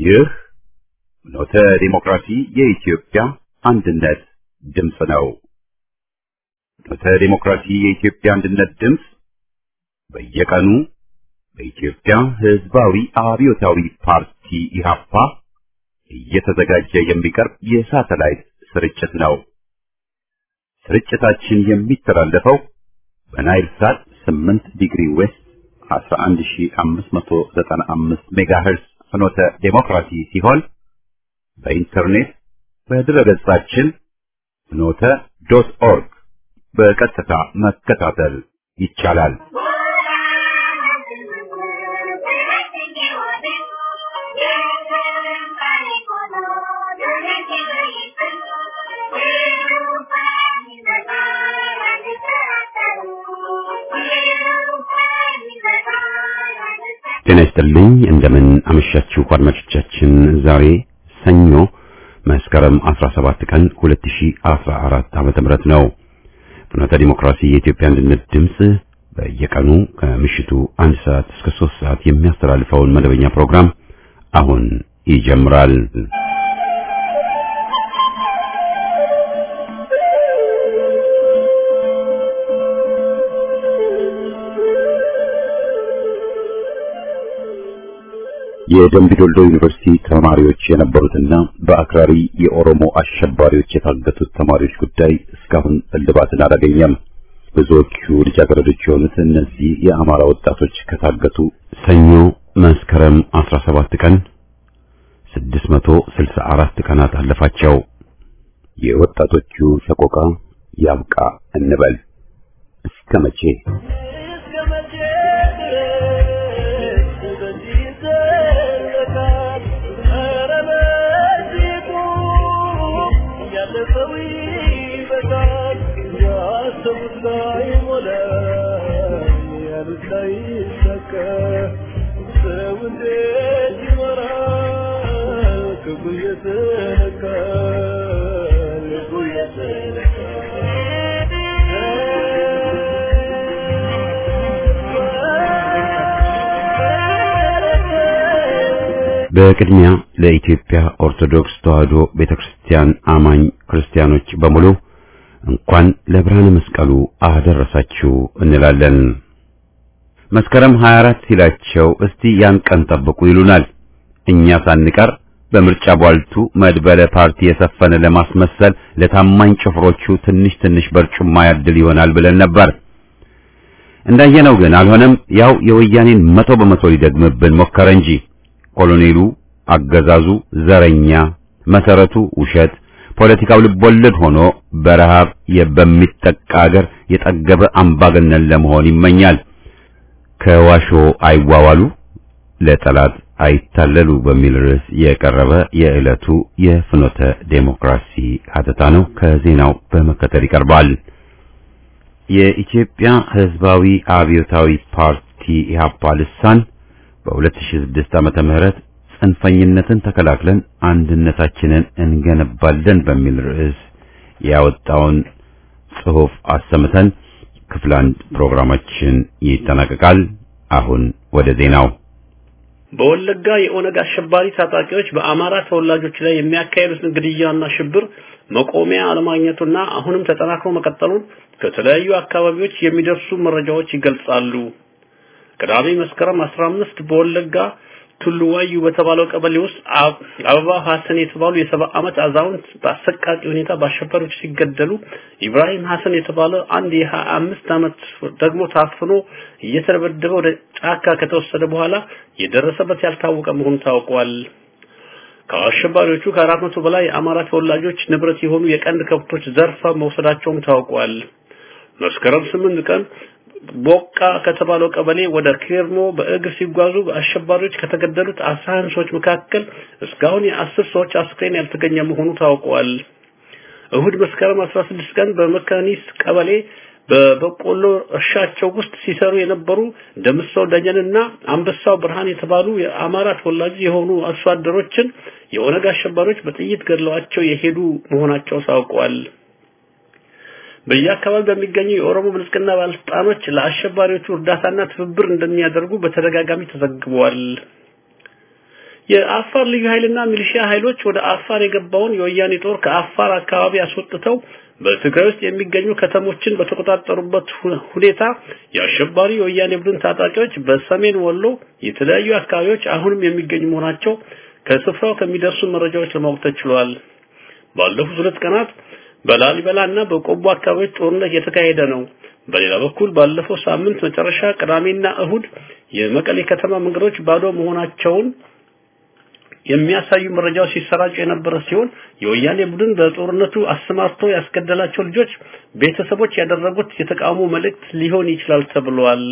ይህ ኖተ ዲሞክራሲ የኢትዮጵያ አንድነት ድምፅ ነው። ኖተ ዲሞክራሲ የኢትዮጵያ አንድነት ድምፅ በየቀኑ በኢትዮጵያ ሕዝባዊ አብዮታዊ ፓርቲ ኢህአፓ እየተዘጋጀ የሚቀርብ የሳተላይት ስርጭት ነው። ስርጭታችን የሚተላለፈው በናይል ሳት 8 ዲግሪ ዌስት 11595 ሜጋሄርስ ፍኖተ ዴሞክራሲ ሲሆን በኢንተርኔት በድረገጻችን ፍኖተ ዶት ኦርግ በቀጥታ መከታተል ይቻላል። ጤና ይስጥልኝ። እንደምን አመሻችሁ አድማጮቻችን። ዛሬ ሰኞ መስከረም 17 ቀን 2014 ዓመተ ምህረት ነው። ፍኖተ ዲሞክራሲ የኢትዮጵያ አንድነት ድምፅ በየቀኑ ከምሽቱ አንድ ሰዓት እስከ 3 ሰዓት የሚያስተላልፈውን መደበኛ ፕሮግራም አሁን ይጀምራል። የደምቢዶልዶ ዩኒቨርሲቲ ተማሪዎች የነበሩትና በአክራሪ የኦሮሞ አሸባሪዎች የታገቱት ተማሪዎች ጉዳይ እስካሁን እልባትን አላገኘም። ብዙዎቹ ልጃገረዶች የሆኑት እነዚህ የአማራ ወጣቶች ከታገቱ ሰኞ መስከረም 17 ቀን 664 ቀናት አለፋቸው። የወጣቶቹ ሰቆቃ ያብቃ እንበል እስከ መቼ? በቅድሚያ ለኢትዮጵያ ኦርቶዶክስ ተዋሕዶ ቤተክርስቲያን አማኝ ክርስቲያኖች በሙሉ እንኳን ለብርሃነ መስቀሉ አደረሳችሁ እንላለን። መስከረም 24 ሲላቸው እስቲ ያን ቀን ጠብቁ ይሉናል። እኛ ሳንቀር በምርጫ ቧልቱ መድበለ ፓርቲ የሰፈነ ለማስመሰል ለታማኝ ጭፍሮቹ ትንሽ ትንሽ በርጩማ ያድል ይሆናል ብለን ነበር። እንዳየነው ግን አልሆነም። ያው የወያኔን መቶ በመቶ ሊደግምብን ሞከረ እንጂ ኮሎኔሉ አገዛዙ ዘረኛ፣ መሰረቱ ውሸት፣ ፖለቲካው ልቦለድ ሆኖ በረሃብ በሚጠቃ አገር የጠገበ አምባገነን ለመሆን ይመኛል። ከዋሾ አይዋዋሉ ለጠላት አይታለሉ በሚል ርዕስ የቀረበ የዕለቱ የፍኖተ ዴሞክራሲ ሀተታ ነው። ከዜናው በመከተል ይቀርባል። የኢትዮጵያ ሕዝባዊ አብዮታዊ ፓርቲ ኢህአፓ ልሳን በ2006 ዓመተ ምህረት ጽንፈኝነትን ተከላክለን አንድነታችንን እንገነባለን በሚል ርዕስ ያወጣውን ጽሑፍ አሰምተን ክፍል አንድ ፕሮግራማችን ይጠናቀቃል። አሁን ወደ ዜናው። በወለጋ የኦነግ አሸባሪ ታጣቂዎች በአማራ ተወላጆች ላይ የሚያካሄዱትን ግድያና ሽብር መቆሚያ አለማግኘቱና አሁንም ተጠናክሮ መቀጠሉን ከተለያዩ አካባቢዎች የሚደርሱ መረጃዎች ይገልጻሉ። ቅዳሜ መስከረም 15 በወለጋ ቱሉዋዩ በተባለው ቀበሌ ውስጥ አበባ ሐሰን የተባሉ የሰባ ዓመት አዛውንት በአሰቃቂ ሁኔታ በአሸባሪዎች ሲገደሉ ኢብራሂም ሐሰን የተባለ አንድ የሀያ አምስት ዓመት ደግሞ ታፍኖ እየተደበደበ ወደ ጫካ ከተወሰደ በኋላ የደረሰበት ያልታወቀ መሆኑ ታውቋል። ከአሸባሪዎቹ ከአራት መቶ በላይ የአማራ ተወላጆች ንብረት የሆኑ የቀንድ ከብቶች ዘርፋ መውሰዳቸውም ታውቋል። መስከረም ስምንት ቀን ቦቃ ከተባለው ቀበሌ ወደ ኬርሞ በእግር ሲጓዙ አሸባሪዎች ከተገደሉት አስራ አንድ ሰዎች መካከል እስካሁን የአስር ሰዎች አስክሬን ያልተገኘ መሆኑ ታውቋል። እሁድ መስከረም 16 ቀን በመካኒስ ቀበሌ በበቆሎ እርሻቸው ውስጥ ሲሰሩ የነበሩ ደምሰው ደጀንና አንበሳው ብርሃን የተባሉ የአማራ ተወላጅ የሆኑ አርሶ አደሮችን የኦነግ አሸባሪዎች በጥይት ገድለዋቸው የሄዱ መሆናቸው ታውቋል። በየአካባቢው በሚገኙ የኦሮሞ ብልጽግና ባለስልጣኖች ለአሸባሪዎቹ እርዳታና ትብብር እንደሚያደርጉ በተደጋጋሚ ተዘግቧል። የአፋር ልዩ ኃይልና ሚሊሺያ ኃይሎች ወደ አፋር የገባውን የወያኔ ጦር ከአፋር አካባቢ አስወጥተው በትግራይ ውስጥ የሚገኙ ከተሞችን በተቆጣጠሩበት ሁኔታ የአሸባሪ የወያኔ ቡድን ታጣቂዎች በሰሜን ወሎ የተለያዩ አካባቢዎች አሁንም የሚገኙ መሆናቸው ከስፍራው ከሚደርሱ መረጃዎች ለማወቅ ተችሏል። ባለፉት ሁለት ቀናት በላሊበላ እና በቆቦ አካባቢዎች ጦርነት የተካሄደ ነው። በሌላ በኩል ባለፈው ሳምንት መጨረሻ ቅዳሜና እሁድ የመቀሌ ከተማ መንገዶች ባዶ መሆናቸውን የሚያሳዩ መረጃዎች ሲሰራጩ የነበረ ሲሆን የወያኔ ቡድን በጦርነቱ አሰማርቶ ያስገደላቸው ልጆች ቤተሰቦች ያደረጉት የተቃውሞ መልእክት ሊሆን ይችላል ተብሏል።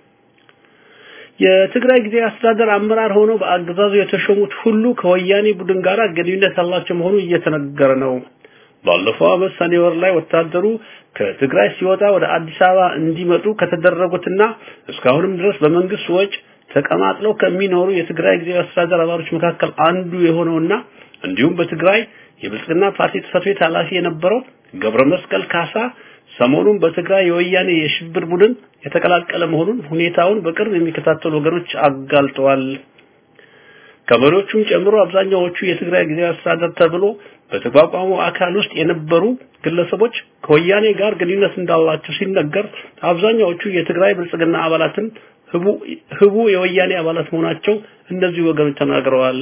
የትግራይ ጊዜ አስተዳደር አመራር ሆነው በአገዛዙ የተሾሙት ሁሉ ከወያኔ ቡድን ጋር ግንኙነት ያላቸው መሆኑ እየተነገረ ነው። ባለፈው ዓመት ሰኔ ወር ላይ ወታደሩ ከትግራይ ሲወጣ ወደ አዲስ አበባ እንዲመጡ ከተደረጉትና እስካሁንም ድረስ በመንግስት ወጪ ተቀማጥለው ከሚኖሩ የትግራይ ጊዜያዊ አስተዳደር አባሎች መካከል አንዱ የሆነውና እንዲሁም በትግራይ የብልጽግና ፓርቲ ጽሕፈት ቤት ኃላፊ የነበረው ገብረ መስቀል ካሳ ሰሞኑን በትግራይ የወያኔ የሽብር ቡድን የተቀላቀለ መሆኑን ሁኔታውን በቅርብ የሚከታተሉ ወገኖች አጋልጠዋል። ከመሪዎቹም ጨምሮ አብዛኛዎቹ የትግራይ ጊዜያዊ አስተዳደር ተብሎ በተቋቋመው አካል ውስጥ የነበሩ ግለሰቦች ከወያኔ ጋር ግንኙነት እንዳላቸው ሲነገር አብዛኛዎቹ የትግራይ ብልጽግና አባላትን ህቡ ህቡ የወያኔ አባላት መሆናቸው እነዚህ ወገኖች ተናግረዋል።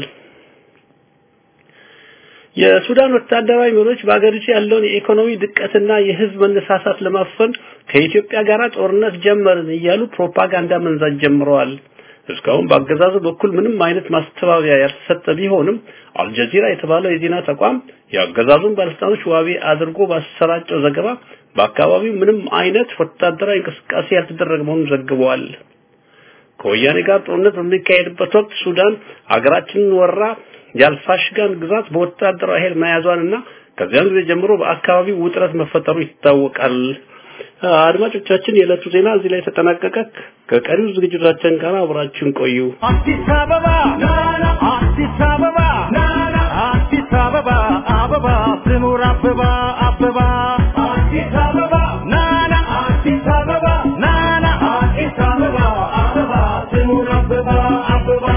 የሱዳን ወታደራዊ መሪዎች በአገሪቱ ያለውን የኢኮኖሚ ድቀትና የህዝብ መነሳሳት ለማፈን ከኢትዮጵያ ጋር ጦርነት ጀመርን እያሉ ፕሮፓጋንዳ መንዛት ጀምረዋል። እስካሁን በአገዛዙ በኩል ምንም አይነት ማስተባበያ ያልተሰጠ ቢሆንም አልጀዚራ የተባለው የዜና ተቋም የአገዛዙን ባለስልጣኖች ዋቢ አድርጎ ባሰራጨው ዘገባ በአካባቢው ምንም አይነት ወታደራዊ እንቅስቃሴ ያልተደረገ መሆኑን ዘግበዋል። ከወያኔ ጋር ጦርነት በሚካሄድበት ወቅት ሱዳን አገራችንን ወራ የአልፋሽጋን ግዛት በወታደራዊ ኃይል መያዟንና ከዚያን ጊዜ ጀምሮ በአካባቢው ውጥረት መፈጠሩ ይታወቃል። አድማጮቻችን፣ የዕለቱ ዜና እዚህ ላይ ተጠናቀቀ። ከቀሪው ዝግጅቶቻችን ጋር አብራችሁን ቆዩ። አዲስ አበባ አዲስ አበባ አዲስ አበባ አበባ ትኑር አበባ አበባ አዲስ አበባ ናና አዲስ አበባ ናና አዲስ አበባ አበባ ትኑር አበባ አበባ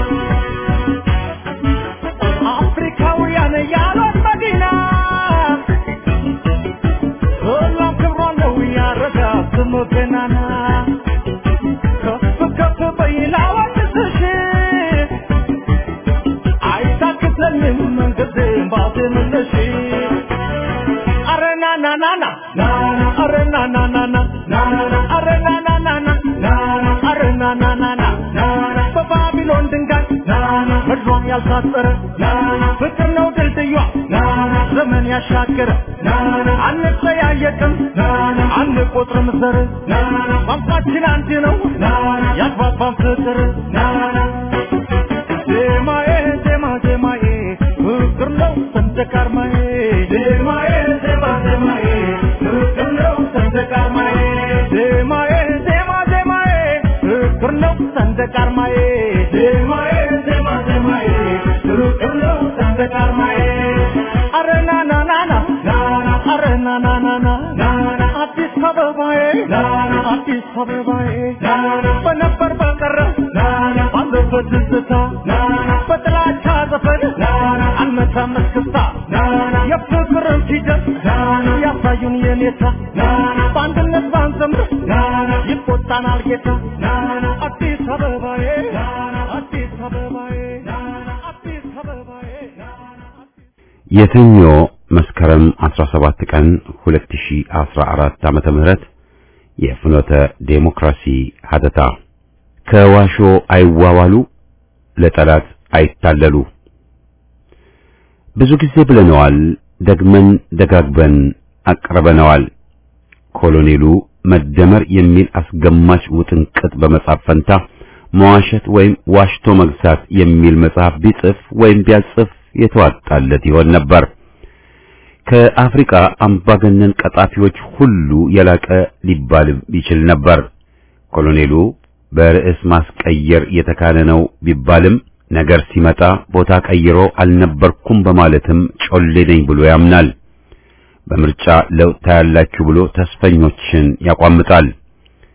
አፍሪካውያን ያሏት መዲና ሁሉም ክብሯ ነው ያረጋ ስሙ ገናና ከፍ ከፍ በይላዋ ንስሽ አይታክተንም መንገድም ባትመለሽ አረ ና ና ና ና ና አረ ና ና ና ና ና አረ ና ና ና ና ና አረ ና ና ና ና ና በባቢሎን ድንጋይ ምድሯን ያልታጠረ ፍቅር ነው ድልድዩዋ ዘመን ያሻገረ አንጠያየቅም አንቆጥርም ዘር ቋንቋችን አንድ ነው ያግባባን ፍቅር ዜማዬ ዜማ ዜማዬ ፍቅር ነው ሰንደቅ ዓርማዬ ዜማዬ ዜማ ዜማዬ ፍቅር ነው ሰንደቅ ዓርማዬ ዜማዬ ዜማ ዜማዬ ፍቅር ነው ሰንደቅ ዓርማዬ ዜማዬ ዜማ ዜማዬ ፍቅር ነው ሰንደቅ ዓርማዬ አረ ና ና ና ና ና አረ ና ና ና ና ና አዲስ አበባዬ አዲስ አበባዬ በነበር በቀረ ባለበት ትዝታ በጥላቻ ዘፈን አንመታም እስክስታ የፍቅርን ፊደል ያሳዩን የኔታ በአንድነት ባንዘምር ይቆጣናል ጌታ አዲስ አበባዬ አዲስ አበባዬ አዲስ አበባዬ የሰኞ መስከረም 17 ቀን 2014 ዓመተ ምህረት የፍኖተ ዴሞክራሲ ሀተታ ከዋሾ አይዋዋሉ ለጠላት አይታለሉ። ብዙ ጊዜ ብለነዋል፣ ደግመን ደጋግበን አቅርበነዋል። ኮሎኔሉ መደመር የሚል አስገማች ውጥንቅጥ በመጻፍ ፈንታ መዋሸት ወይም ዋሽቶ መግዛት የሚል መጽሐፍ ቢጽፍ ወይም ቢያጽፍ የተዋጣለት ይሆን ነበር። ከአፍሪካ አምባገነን ቀጣፊዎች ሁሉ የላቀ ሊባል ይችል ነበር። ኮሎኔሉ በርዕስ ማስቀየር የተካነ ነው ቢባልም ነገር ሲመጣ ቦታ ቀይሮ አልነበርኩም በማለትም ጮሌ ነኝ ብሎ ያምናል። በምርጫ ለውጥ ታያላችሁ ብሎ ተስፈኞችን ያቋምጣል።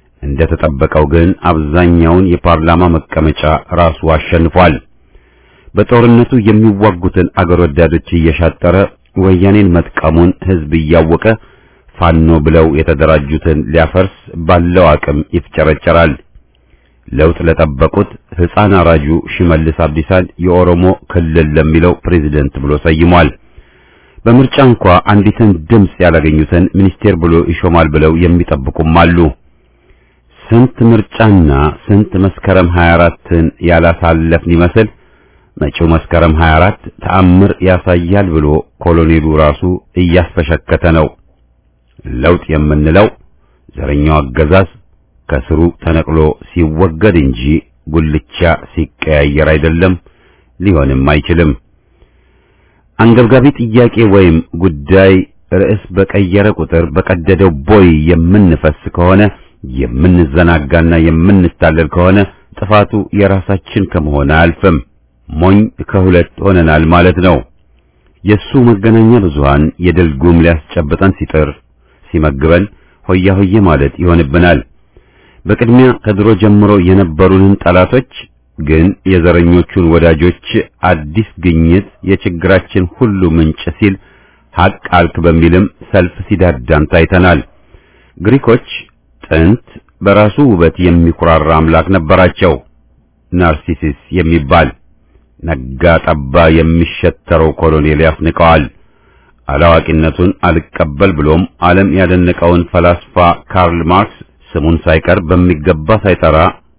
እንደተጠበቀው ግን አብዛኛውን የፓርላማ መቀመጫ ራሱ አሸንፏል። በጦርነቱ የሚዋጉትን አገር ወዳዶች እየሻጠረ ወያኔን መጥቀሙን ህዝብ እያወቀ ፋኖ ብለው የተደራጁትን ሊያፈርስ ባለው አቅም ይፍጨረጨራል። ለውጥ ለጠበቁት ሕፃን አራጁ ሽመልስ አብዲሳን የኦሮሞ ክልል ለሚለው ፕሬዝደንት ብሎ ሰይሟል። በምርጫ እንኳ አንዲትን ድምፅ ያላገኙትን ሚኒስቴር ብሎ ይሾማል ብለው የሚጠብቁም አሉ። ስንት ምርጫና ስንት መስከረም 24ን ያላሳለፍን ይመስል መጪው መስከረም 24 ተአምር ያሳያል ብሎ ኮሎኔሉ ራሱ እያስፈሸከተ ነው። ለውጥ የምንለው ዘረኛው አገዛዝ ከስሩ ተነቅሎ ሲወገድ እንጂ ጉልቻ ሲቀያየር አይደለም፣ ሊሆንም አይችልም። አንገብጋቢ ጥያቄ ወይም ጉዳይ ርዕስ በቀየረ ቁጥር በቀደደው ቦይ የምንፈስ ከሆነ የምንዘናጋና የምንታለል ከሆነ ጥፋቱ የራሳችን ከመሆን አያልፍም። ሞኝ ከሁለት ሆነናል ማለት ነው። የሱ መገናኛ ብዙሃን የድል ጉም ሊያስጨብጠን ሲጥር ሲመግበን ሆያ ሆዬ ማለት ይሆንብናል። በቅድሚያ ከድሮ ጀምሮ የነበሩንን ጠላቶች ግን የዘረኞቹን ወዳጆች አዲስ ግኝት የችግራችን ሁሉ ምንጭ ሲል ሐቅ አልክ በሚልም ሰልፍ ሲዳዳን ታይተናል። ግሪኮች ጥንት በራሱ ውበት የሚኩራራ አምላክ ነበራቸው፣ ናርሲሲስ የሚባል ነጋ ጠባ የሚሸተረው ኮሎኔል ያስንቀዋል። አላዋቂነቱን አልቀበል ብሎም ዓለም ያደነቀውን ፈላስፋ ካርል ማርክስ ስሙን ሳይቀር በሚገባ ሳይጠራ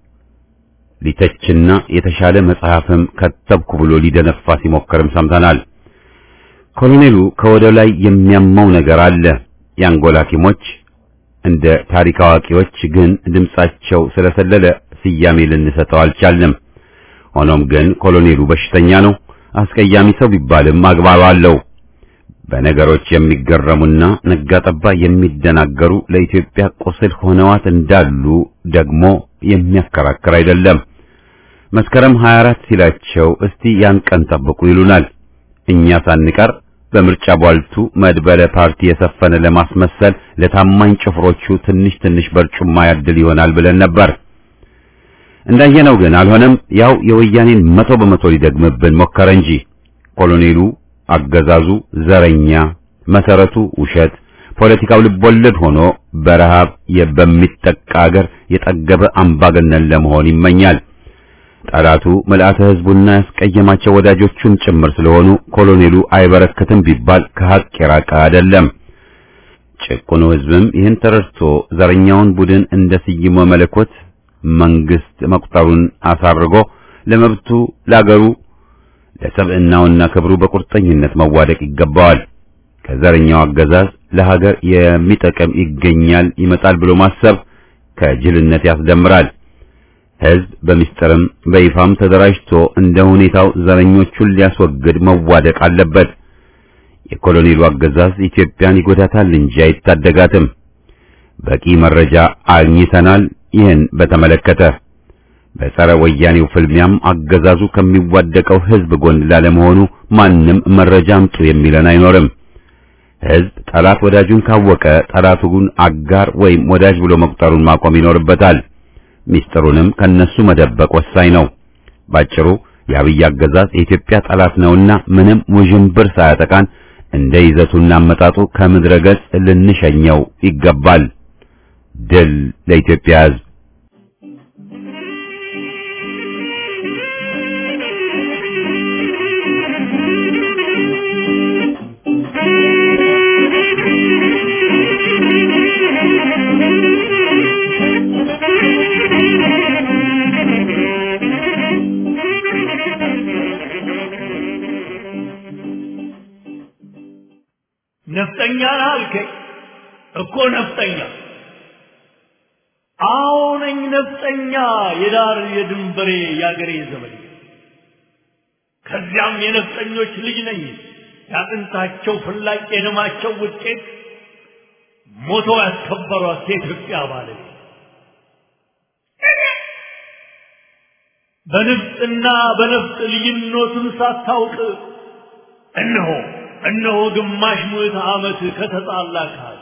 ሊተችና የተሻለ መጽሐፍም ከተብኩ ብሎ ሊደነፋ ሲሞክርም ሰምተናል። ኮሎኔሉ ከወደ ላይ የሚያመው ነገር አለ። የአንጎላ ሐኪሞች እንደ ታሪክ አዋቂዎች ግን ድምጻቸው ስለሰለለ ስያሜ ልንሰጠው አልቻልንም። ሆኖም ግን ኮሎኔሉ በሽተኛ ነው። አስቀያሚ ሰው ቢባልም አግባብ አለው። በነገሮች የሚገረሙና ነጋጠባ የሚደናገሩ ለኢትዮጵያ ቁስል ሆነዋት እንዳሉ ደግሞ የሚያከራክር አይደለም። መስከረም 24 ሲላቸው እስቲ ያን ቀን ጠብቁ ይሉናል። እኛ ሳንቀር በምርጫ ቧልቱ መድበለ ፓርቲ የሰፈነ ለማስመሰል ለታማኝ ጭፍሮቹ ትንሽ ትንሽ በርጩማ ያድል ይሆናል ብለን ነበር። እንዳየነው ግን አልሆነም። ያው የወያኔን መቶ በመቶ ሊደግምብን ሞከረ እንጂ ኮሎኔሉ አገዛዙ ዘረኛ፣ መሰረቱ ውሸት፣ ፖለቲካው ልቦለድ ሆኖ በረሃብ በሚጠቃ አገር የጠገበ አምባገነን ለመሆን ይመኛል። ጠላቱ መልአተ ሕዝቡና ያስቀየማቸው ወዳጆቹም ጭምር ስለሆኑ ኮሎኔሉ አይበረከትም ቢባል ከሐቅ የራቀ አይደለም። ጭቁኑ ሕዝብም ይህን ተረድቶ ዘረኛውን ቡድን እንደ ስይሞ መለኮት መንግስት መቁጠሩን አሳርጎ ለመብቱ ለአገሩ ለሰብዕናውና ክብሩ በቁርጠኝነት መዋደቅ ይገባዋል። ከዘረኛው አገዛዝ ለሀገር የሚጠቅም ይገኛል ይመጣል ብሎ ማሰብ ከጅልነት ያስደምራል። ሕዝብ በሚስጥርም በይፋም ተደራጅቶ እንደ ሁኔታው ዘረኞቹን ሊያስወግድ መዋደቅ አለበት። የኮሎኔሉ አገዛዝ ኢትዮጵያን ይጎዳታል እንጂ አይታደጋትም። በቂ መረጃ አግኝተናል። ይህን በተመለከተ በጸረ ወያኔው ፍልሚያም አገዛዙ ከሚዋደቀው ሕዝብ ጎን ላለመሆኑ ማንም መረጃ አምጡ የሚለን አይኖርም። ሕዝብ ጠላት ወዳጁን ካወቀ ጠላቱን አጋር ወይም ወዳጅ ብሎ መቁጠሩን ማቆም ይኖርበታል። ሚስጥሩንም ከነሱ መደበቅ ወሳኝ ነው። ባጭሩ የአብይ አገዛዝ የኢትዮጵያ ጠላት ነውና ምንም ውዥንብር ሳያጠቃን እንደ ይዘቱና አመጣጡ ከምድረ ገጽ ልንሸኘው ይገባል። ድል ለኢትዮጵያ ሕዝብ! ነፍጠኛ ነህ አልከኝ እኮ ነፍጠኛ አዎ ነኝ ነፍጠኛ የዳር የድንበሬ የአገሬ ዘመድ ከዚያም የነፍጠኞች ልጅ ነኝ ያጥንታቸው ፍላጭ የደማቸው ውጤት ሞቶ ያስከበሯት የኢትዮጵያ ባለቤት በንፍጥና በነፍጥ ልዩነቱን ሳታውቅ እነሆ እነሆ ግማሽ ምዕተ ዓመት ከተጣላ ከሀቅ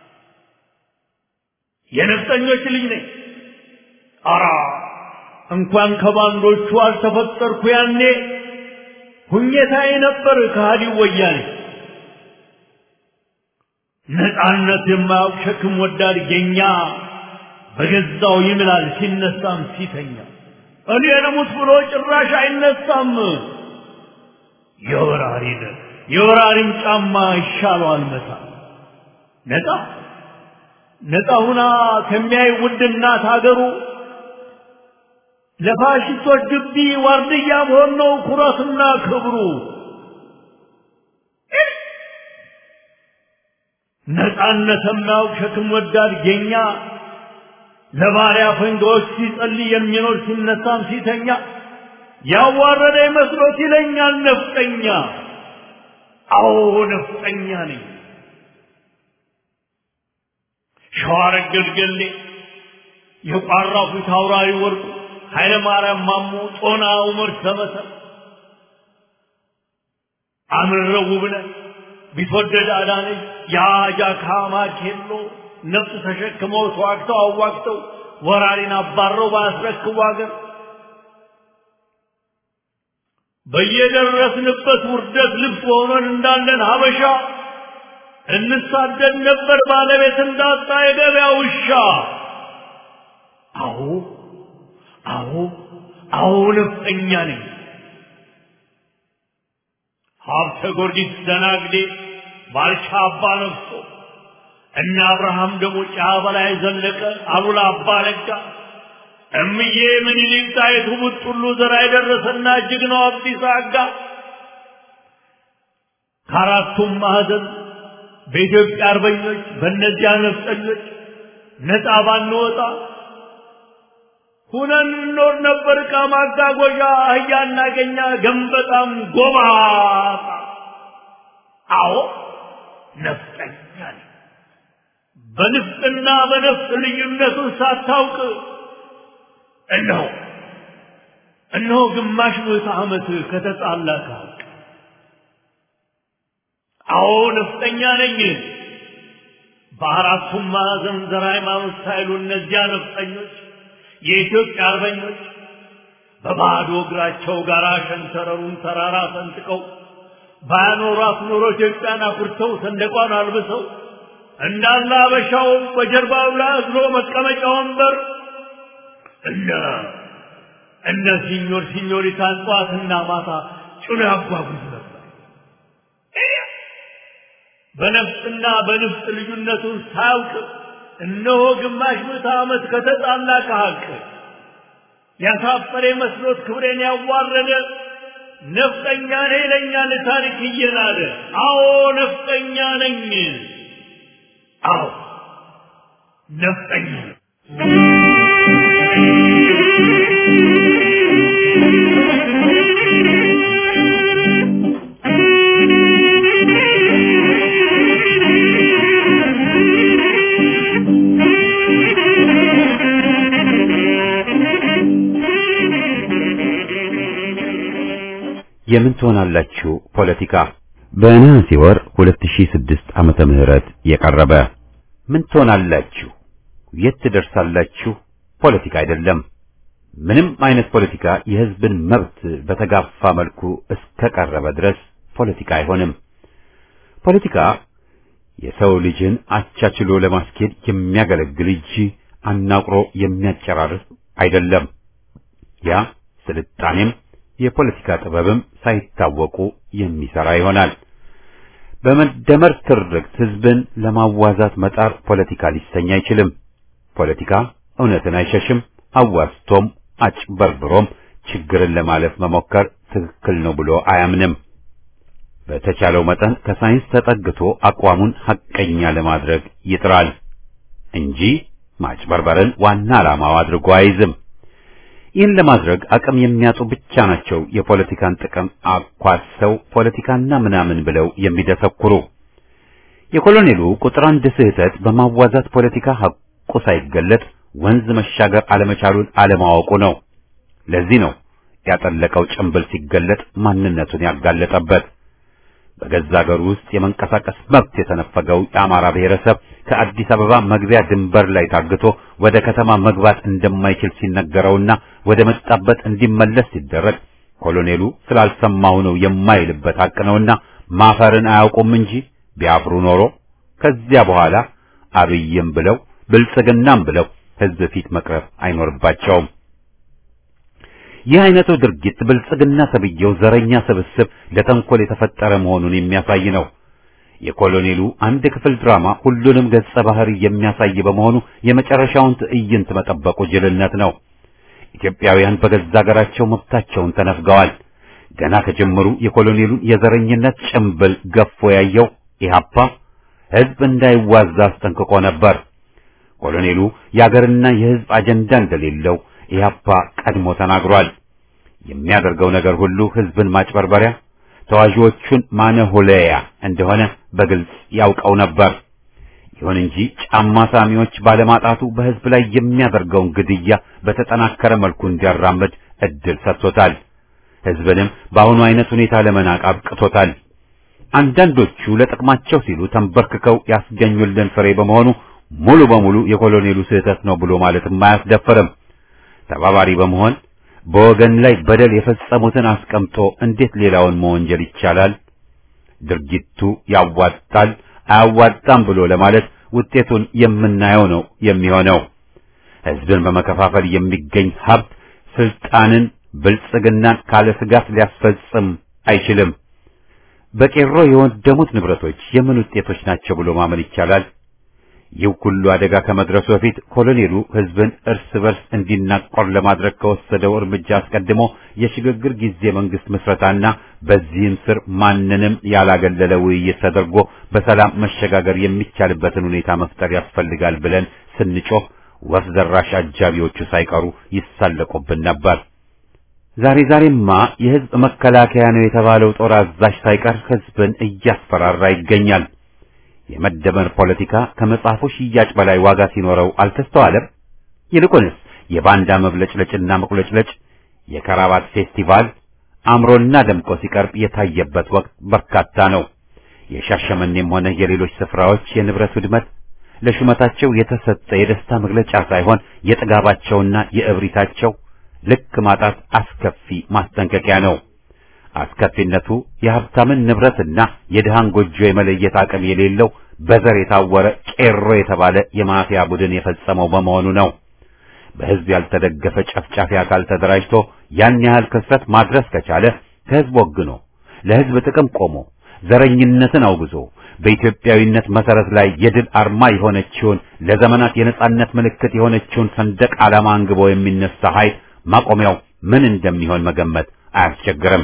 የነፍጠኞች ልጅ ነኝ። አራ እንኳን ከባንዶቹ አልተፈጠርኩ ያኔ ሁኘታዬ ነበር ከሃዲው ወያኔ ነፃነት የማያውቅ ሸክም ወዳድ ጌኛ በገዛው ይምላል ሲነሳም ሲተኛ እኔ ልሙት ብሎ ጭራሽ አይነሳም የወራሪን የወራሪን ጫማ ይሻለዋል መታ ነፃ ነፃ ሁና ከሚያይ ውድ እናት ሀገሩ ለፋሽስቶች ግቢ ዋርድያ መሆን ነው ኩራትና ክብሩ ነፃነት የማያውቅ ሸክም ወዳድ ጌኛ ለባሪያ ፈንጋዎች ሲጸልይ የሚኖር ሲነሳም ሲተኛ ያዋረደ መስሎት ይለኛል ነፍጠኛ አዎ ነፍጠኛ ነኝ ሸዋረገድ ገሌ የቋራው ፊት አውራሪ ወርቁ ኃይለ ማርያም ማሞ ጦና ዑመር ሰመሰ አምረው ውብነህ ቢትወደድ አዳነች የአጃካ ማኬሎ ነፍስ ተሸክመው ተዋግተው አዋግተው ወራሪን አባረው ባያስረክቡ አገር በየደረስንበት ውርደት ልብስ ሆነን እንዳለን ሀበሻ እንሳደድ ነበር ባለቤት እንዳጣ የገበያ ውሻ። አዎ አዎ አዎ ነፍጠኛ ነኝ። ሀብተ ጊዮርጊስ ደናግዴ ባልቻ አባ ነግሶ እነ አብርሃም ደግሞ ጫ በላይ ዘለቀ አሉላ አባ ነጋ እምዬ ምኒልክ ጣይቱ ቡጥሉ ዘራ የደረሰና ጀግናው አብዲሳ አጋ ከአራቱም ማዕዘን በኢትዮጵያ አርበኞች በእነዚያ ነፍጠኞች ነፃ ባንወጣ ሁነን እንኖር ነበር። ዕቃ ማጓጓዣ አህያ እናገኛ ገንበጣም ጎባጣ። አዎ ነፍጠኛ ነኝ። በንፍጥና በነፍጥ ልዩነቱን ሳታውቅ እነሆ እነሆ ግማሽ ምዕተ ዓመት ከተጣላ ከሀቅ አዎ ነፍጠኛ ነኝ። በአራቱም ማዕዘን ዘር ሃይማኖት ሳይሉ እነዚያ ነፍጠኞች የኢትዮጵያ አርበኞች በባዶ እግራቸው ጋራ ሸንተረሩን ተራራ ሰንጥቀው ባያኖሯት ኖሮ ኢትዮጵያን አኩርተው ሰንደቋን አልብሰው እንዳለ አበሻው በጀርባው ላይ አዝሎ መቀመጫ ወንበር እነ እነ ሲኞር ሲኞሪታን ጠዋትና ማታ ጭኖ ያጓጉዝ ነበር። በነፍጥና በንፍጥ ልዩነቱን ሳያውቅ እነሆ ግማሽ ምዕተ ዓመት ከተጣላ ከሀቅ ያሳፈረ መስሎት ክብሬን ያዋረደ ነፍጠኛ ነኝ ይለኛል ታሪክ እየናደ። አዎ ነፍጠኛ ነኝ። አዎ ነፍጠኛ ነኝ። የምን ትሆናላችሁ ፖለቲካ በነሐሴ ወር 2006 ዓመተ ምህረት የቀረበ ምን ትሆናላችሁ የት ትደርሳላችሁ ፖለቲካ አይደለም ምንም አይነት ፖለቲካ የህዝብን መብት በተጋፋ መልኩ እስከቀረበ ድረስ ፖለቲካ አይሆንም ፖለቲካ የሰው ልጅን አቻችሎ ለማስኬድ የሚያገለግል እንጂ አናቁሮ የሚያጨራርስ አይደለም ያ ስልጣኔም የፖለቲካ ጥበብም ሳይታወቁ የሚሰራ ይሆናል። በመደመር ትርክት ህዝብን ለማዋዛት መጣር ፖለቲካ ሊሰኝ አይችልም። ፖለቲካ እውነትን አይሸሽም። አዋዝቶም አጭበርብሮም ችግርን ለማለፍ መሞከር ትክክል ነው ብሎ አያምንም። በተቻለው መጠን ከሳይንስ ተጠግቶ አቋሙን ሐቀኛ ለማድረግ ይጥራል እንጂ ማጭበርበርን ዋና ዓላማው አድርጎ አይዝም። ይህን ለማድረግ አቅም የሚያጡ ብቻ ናቸው የፖለቲካን ጥቅም አኳሰው ፖለቲካና ምናምን ብለው የሚደሰኩሩ። የኮሎኔሉ ቁጥር አንድ ስህተት በማዋዛት ፖለቲካ ሐቁ ሳይገለጥ ወንዝ መሻገር አለመቻሉን አለማወቁ ነው። ለዚህ ነው ያጠለቀው ጭንብል ሲገለጥ ማንነቱን ያጋለጠበት። በገዛ ሀገሩ ውስጥ የመንቀሳቀስ መብት የተነፈገው የአማራ ብሔረሰብ ከአዲስ አበባ መግቢያ ድንበር ላይ ታግቶ ወደ ከተማ መግባት እንደማይችል ሲነገረውና ወደ መጣበት እንዲመለስ ሲደረግ ኮሎኔሉ ስላልሰማው ነው የማይልበት ሐቅ ነውና ማፈርን አያውቁም እንጂ ቢያፍሩ ኖሮ ከዚያ በኋላ አብይም ብለው ብልጽግናም ብለው ሕዝብ ፊት መቅረብ አይኖርባቸውም። ይህ አይነቱ ድርጊት ብልጽግና ተብዬው ዘረኛ ስብስብ ለተንኮል የተፈጠረ መሆኑን የሚያሳይ ነው። የኮሎኔሉ አንድ ክፍል ድራማ ሁሉንም ገጸ ባህሪ የሚያሳይ በመሆኑ የመጨረሻውን ትዕይንት መጠበቁ ጅልነት ነው። ኢትዮጵያውያን በገዛ ሀገራቸው መብታቸውን ተነፍገዋል። ገና ከጀመሩ የኮሎኔሉን የዘረኝነት ጭምብል ገፎ ያየው ኢህአፓ ሕዝብ እንዳይዋዛ አስጠንቅቆ ነበር። ኮሎኔሉ የአገርና የሕዝብ አጀንዳ እንደሌለው ኢህአፓ ቀድሞ ተናግሯል። የሚያደርገው ነገር ሁሉ ሕዝብን ማጭበርበሪያ፣ ተዋዢዎቹን ማነሆለያ እንደሆነ በግልጽ ያውቀው ነበር። ይሁን እንጂ ጫማ ሳሚዎች ባለማጣቱ በሕዝብ ላይ የሚያደርገውን ግድያ በተጠናከረ መልኩ እንዲያራምድ እድል ሰጥቶታል። ሕዝብንም በአሁኑ አይነት ሁኔታ ለመናቅ አብቅቶታል። አንዳንዶቹ ለጥቅማቸው ሲሉ ተንበርክከው ያስገኙልን ፍሬ በመሆኑ ሙሉ በሙሉ የኮሎኔሉ ስህተት ነው ብሎ ማለትም አያስደፍርም። ተባባሪ በመሆን በወገን ላይ በደል የፈጸሙትን አስቀምጦ እንዴት ሌላውን መወንጀል ይቻላል? ድርጊቱ ያዋጣል አያዋጣም ብሎ ለማለት ውጤቱን የምናየው ነው የሚሆነው። ሕዝብን በመከፋፈል የሚገኝ ሀብት ስልጣንን፣ ብልጽግናን ካለ ስጋት ሊያስፈጽም አይችልም። በቄሮ የወደሙት ንብረቶች የምን ውጤቶች ናቸው ብሎ ማመን ይቻላል? ይህ ሁሉ አደጋ ከመድረሱ በፊት ኮሎኔሉ ሕዝብን እርስ በርስ እንዲናቆር ለማድረግ ከወሰደው እርምጃ አስቀድሞ የሽግግር ጊዜ መንግስት ምስረታና በዚህም ስር ማንንም ያላገለለ ውይይት ተደርጎ በሰላም መሸጋገር የሚቻልበትን ሁኔታ መፍጠር ያስፈልጋል ብለን ስንጮህ ወፍ ዘራሽ አጃቢዎቹ ሳይቀሩ ይሳለቁብን ነበር። ዛሬ ዛሬማ የሕዝብ መከላከያ ነው የተባለው ጦር አዛዥ ሳይቀር ሕዝብን እያስፈራራ ይገኛል። የመደመር ፖለቲካ ከመጽሐፉ ሽያጭ በላይ ዋጋ ሲኖረው አልተስተዋለም። ይልቁንስ የባንዳ መብለጭለጭና መቁለጭለጭ የከራባት ፌስቲቫል አምሮና ደምቆ ሲቀርብ የታየበት ወቅት በርካታ ነው። የሻሸመኔም ሆነ የሌሎች ስፍራዎች የንብረት ውድመት ለሹመታቸው የተሰጠ የደስታ መግለጫ ሳይሆን የጥጋባቸውና የእብሪታቸው ልክ ማጣት አስከፊ ማስጠንቀቂያ ነው። አስከፊነቱ የሀብታምን ንብረትና የድሃን ጎጆ የመለየት አቅም የሌለው በዘር የታወረ ቄሮ የተባለ የማፊያ ቡድን የፈጸመው በመሆኑ ነው። በሕዝብ ያልተደገፈ ጨፍጫፊ አካል ተደራጅቶ ያን ያህል ክስረት ማድረስ ከቻለ ከሕዝብ ወግኖ ለሕዝብ ጥቅም ቆሞ ዘረኝነትን አውግዞ በኢትዮጵያዊነት መሰረት ላይ የድል አርማ የሆነችውን ለዘመናት የነጻነት ምልክት የሆነችውን ሰንደቅ ዓላማ አንግቦ የሚነሳ ኃይል ማቆሚያው ምን እንደሚሆን መገመት አያስቸግርም።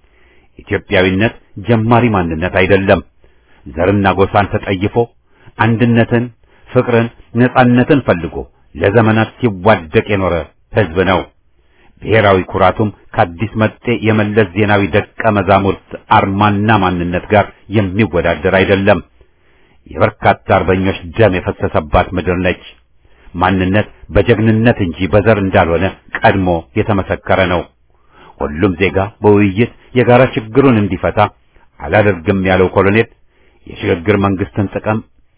ኢትዮጵያዊነት ጀማሪ ማንነት አይደለም። ዘርና ጎሳን ተጠይፎ አንድነትን፣ ፍቅርን፣ ነጻነትን ፈልጎ ለዘመናት ሲዋደቅ የኖረ ሕዝብ ነው። ብሔራዊ ኩራቱም ከአዲስ መጤ የመለስ ዜናዊ ደቀ መዛሙርት አርማና ማንነት ጋር የሚወዳደር አይደለም። የበርካታ አርበኞች ደም የፈሰሰባት ምድር ነች። ማንነት በጀግንነት እንጂ በዘር እንዳልሆነ ቀድሞ የተመሰከረ ነው። ሁሉም ዜጋ በውይይት የጋራ ችግሩን እንዲፈታ አላደርግም ያለው ኮሎኔል የሽግግር መንግስትን ጥቅም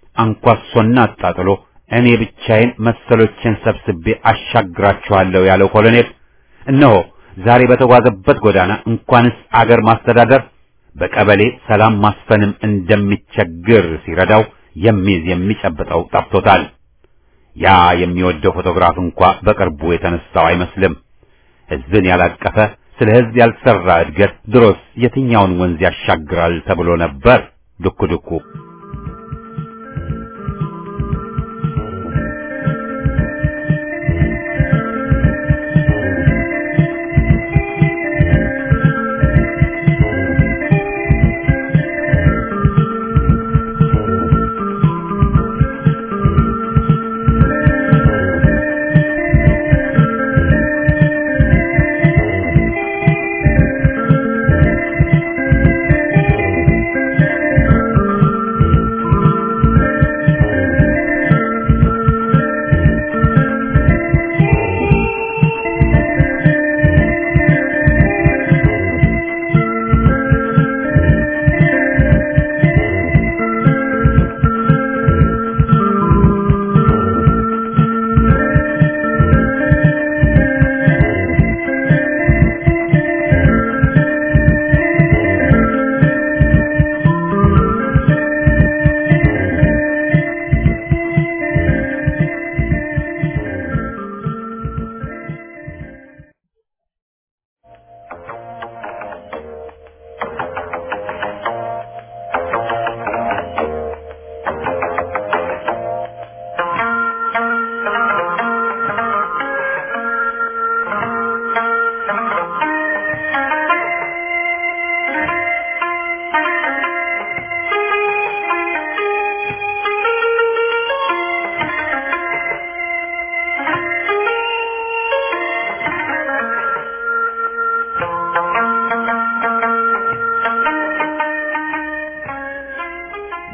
አንኳሶና አጣጥሎ እኔ ብቻዬን መሰሎችን ሰብስቤ አሻግራችኋለሁ ያለው ኮሎኔል እነሆ ዛሬ በተጓዘበት ጎዳና እንኳንስ አገር ማስተዳደር በቀበሌ ሰላም ማስፈንም እንደሚቸግር ሲረዳው የሚይዝ የሚጨብጠው ጠፍቶታል። ያ የሚወደው ፎቶግራፍ እንኳ በቅርቡ የተነሳው አይመስልም። ሕዝብን ያላቀፈ ስለ ሕዝብ ያልሰራ እድገት ድሮስ የትኛውን ወንዝ ያሻግራል ተብሎ ነበር። ዱኩ ዱኩ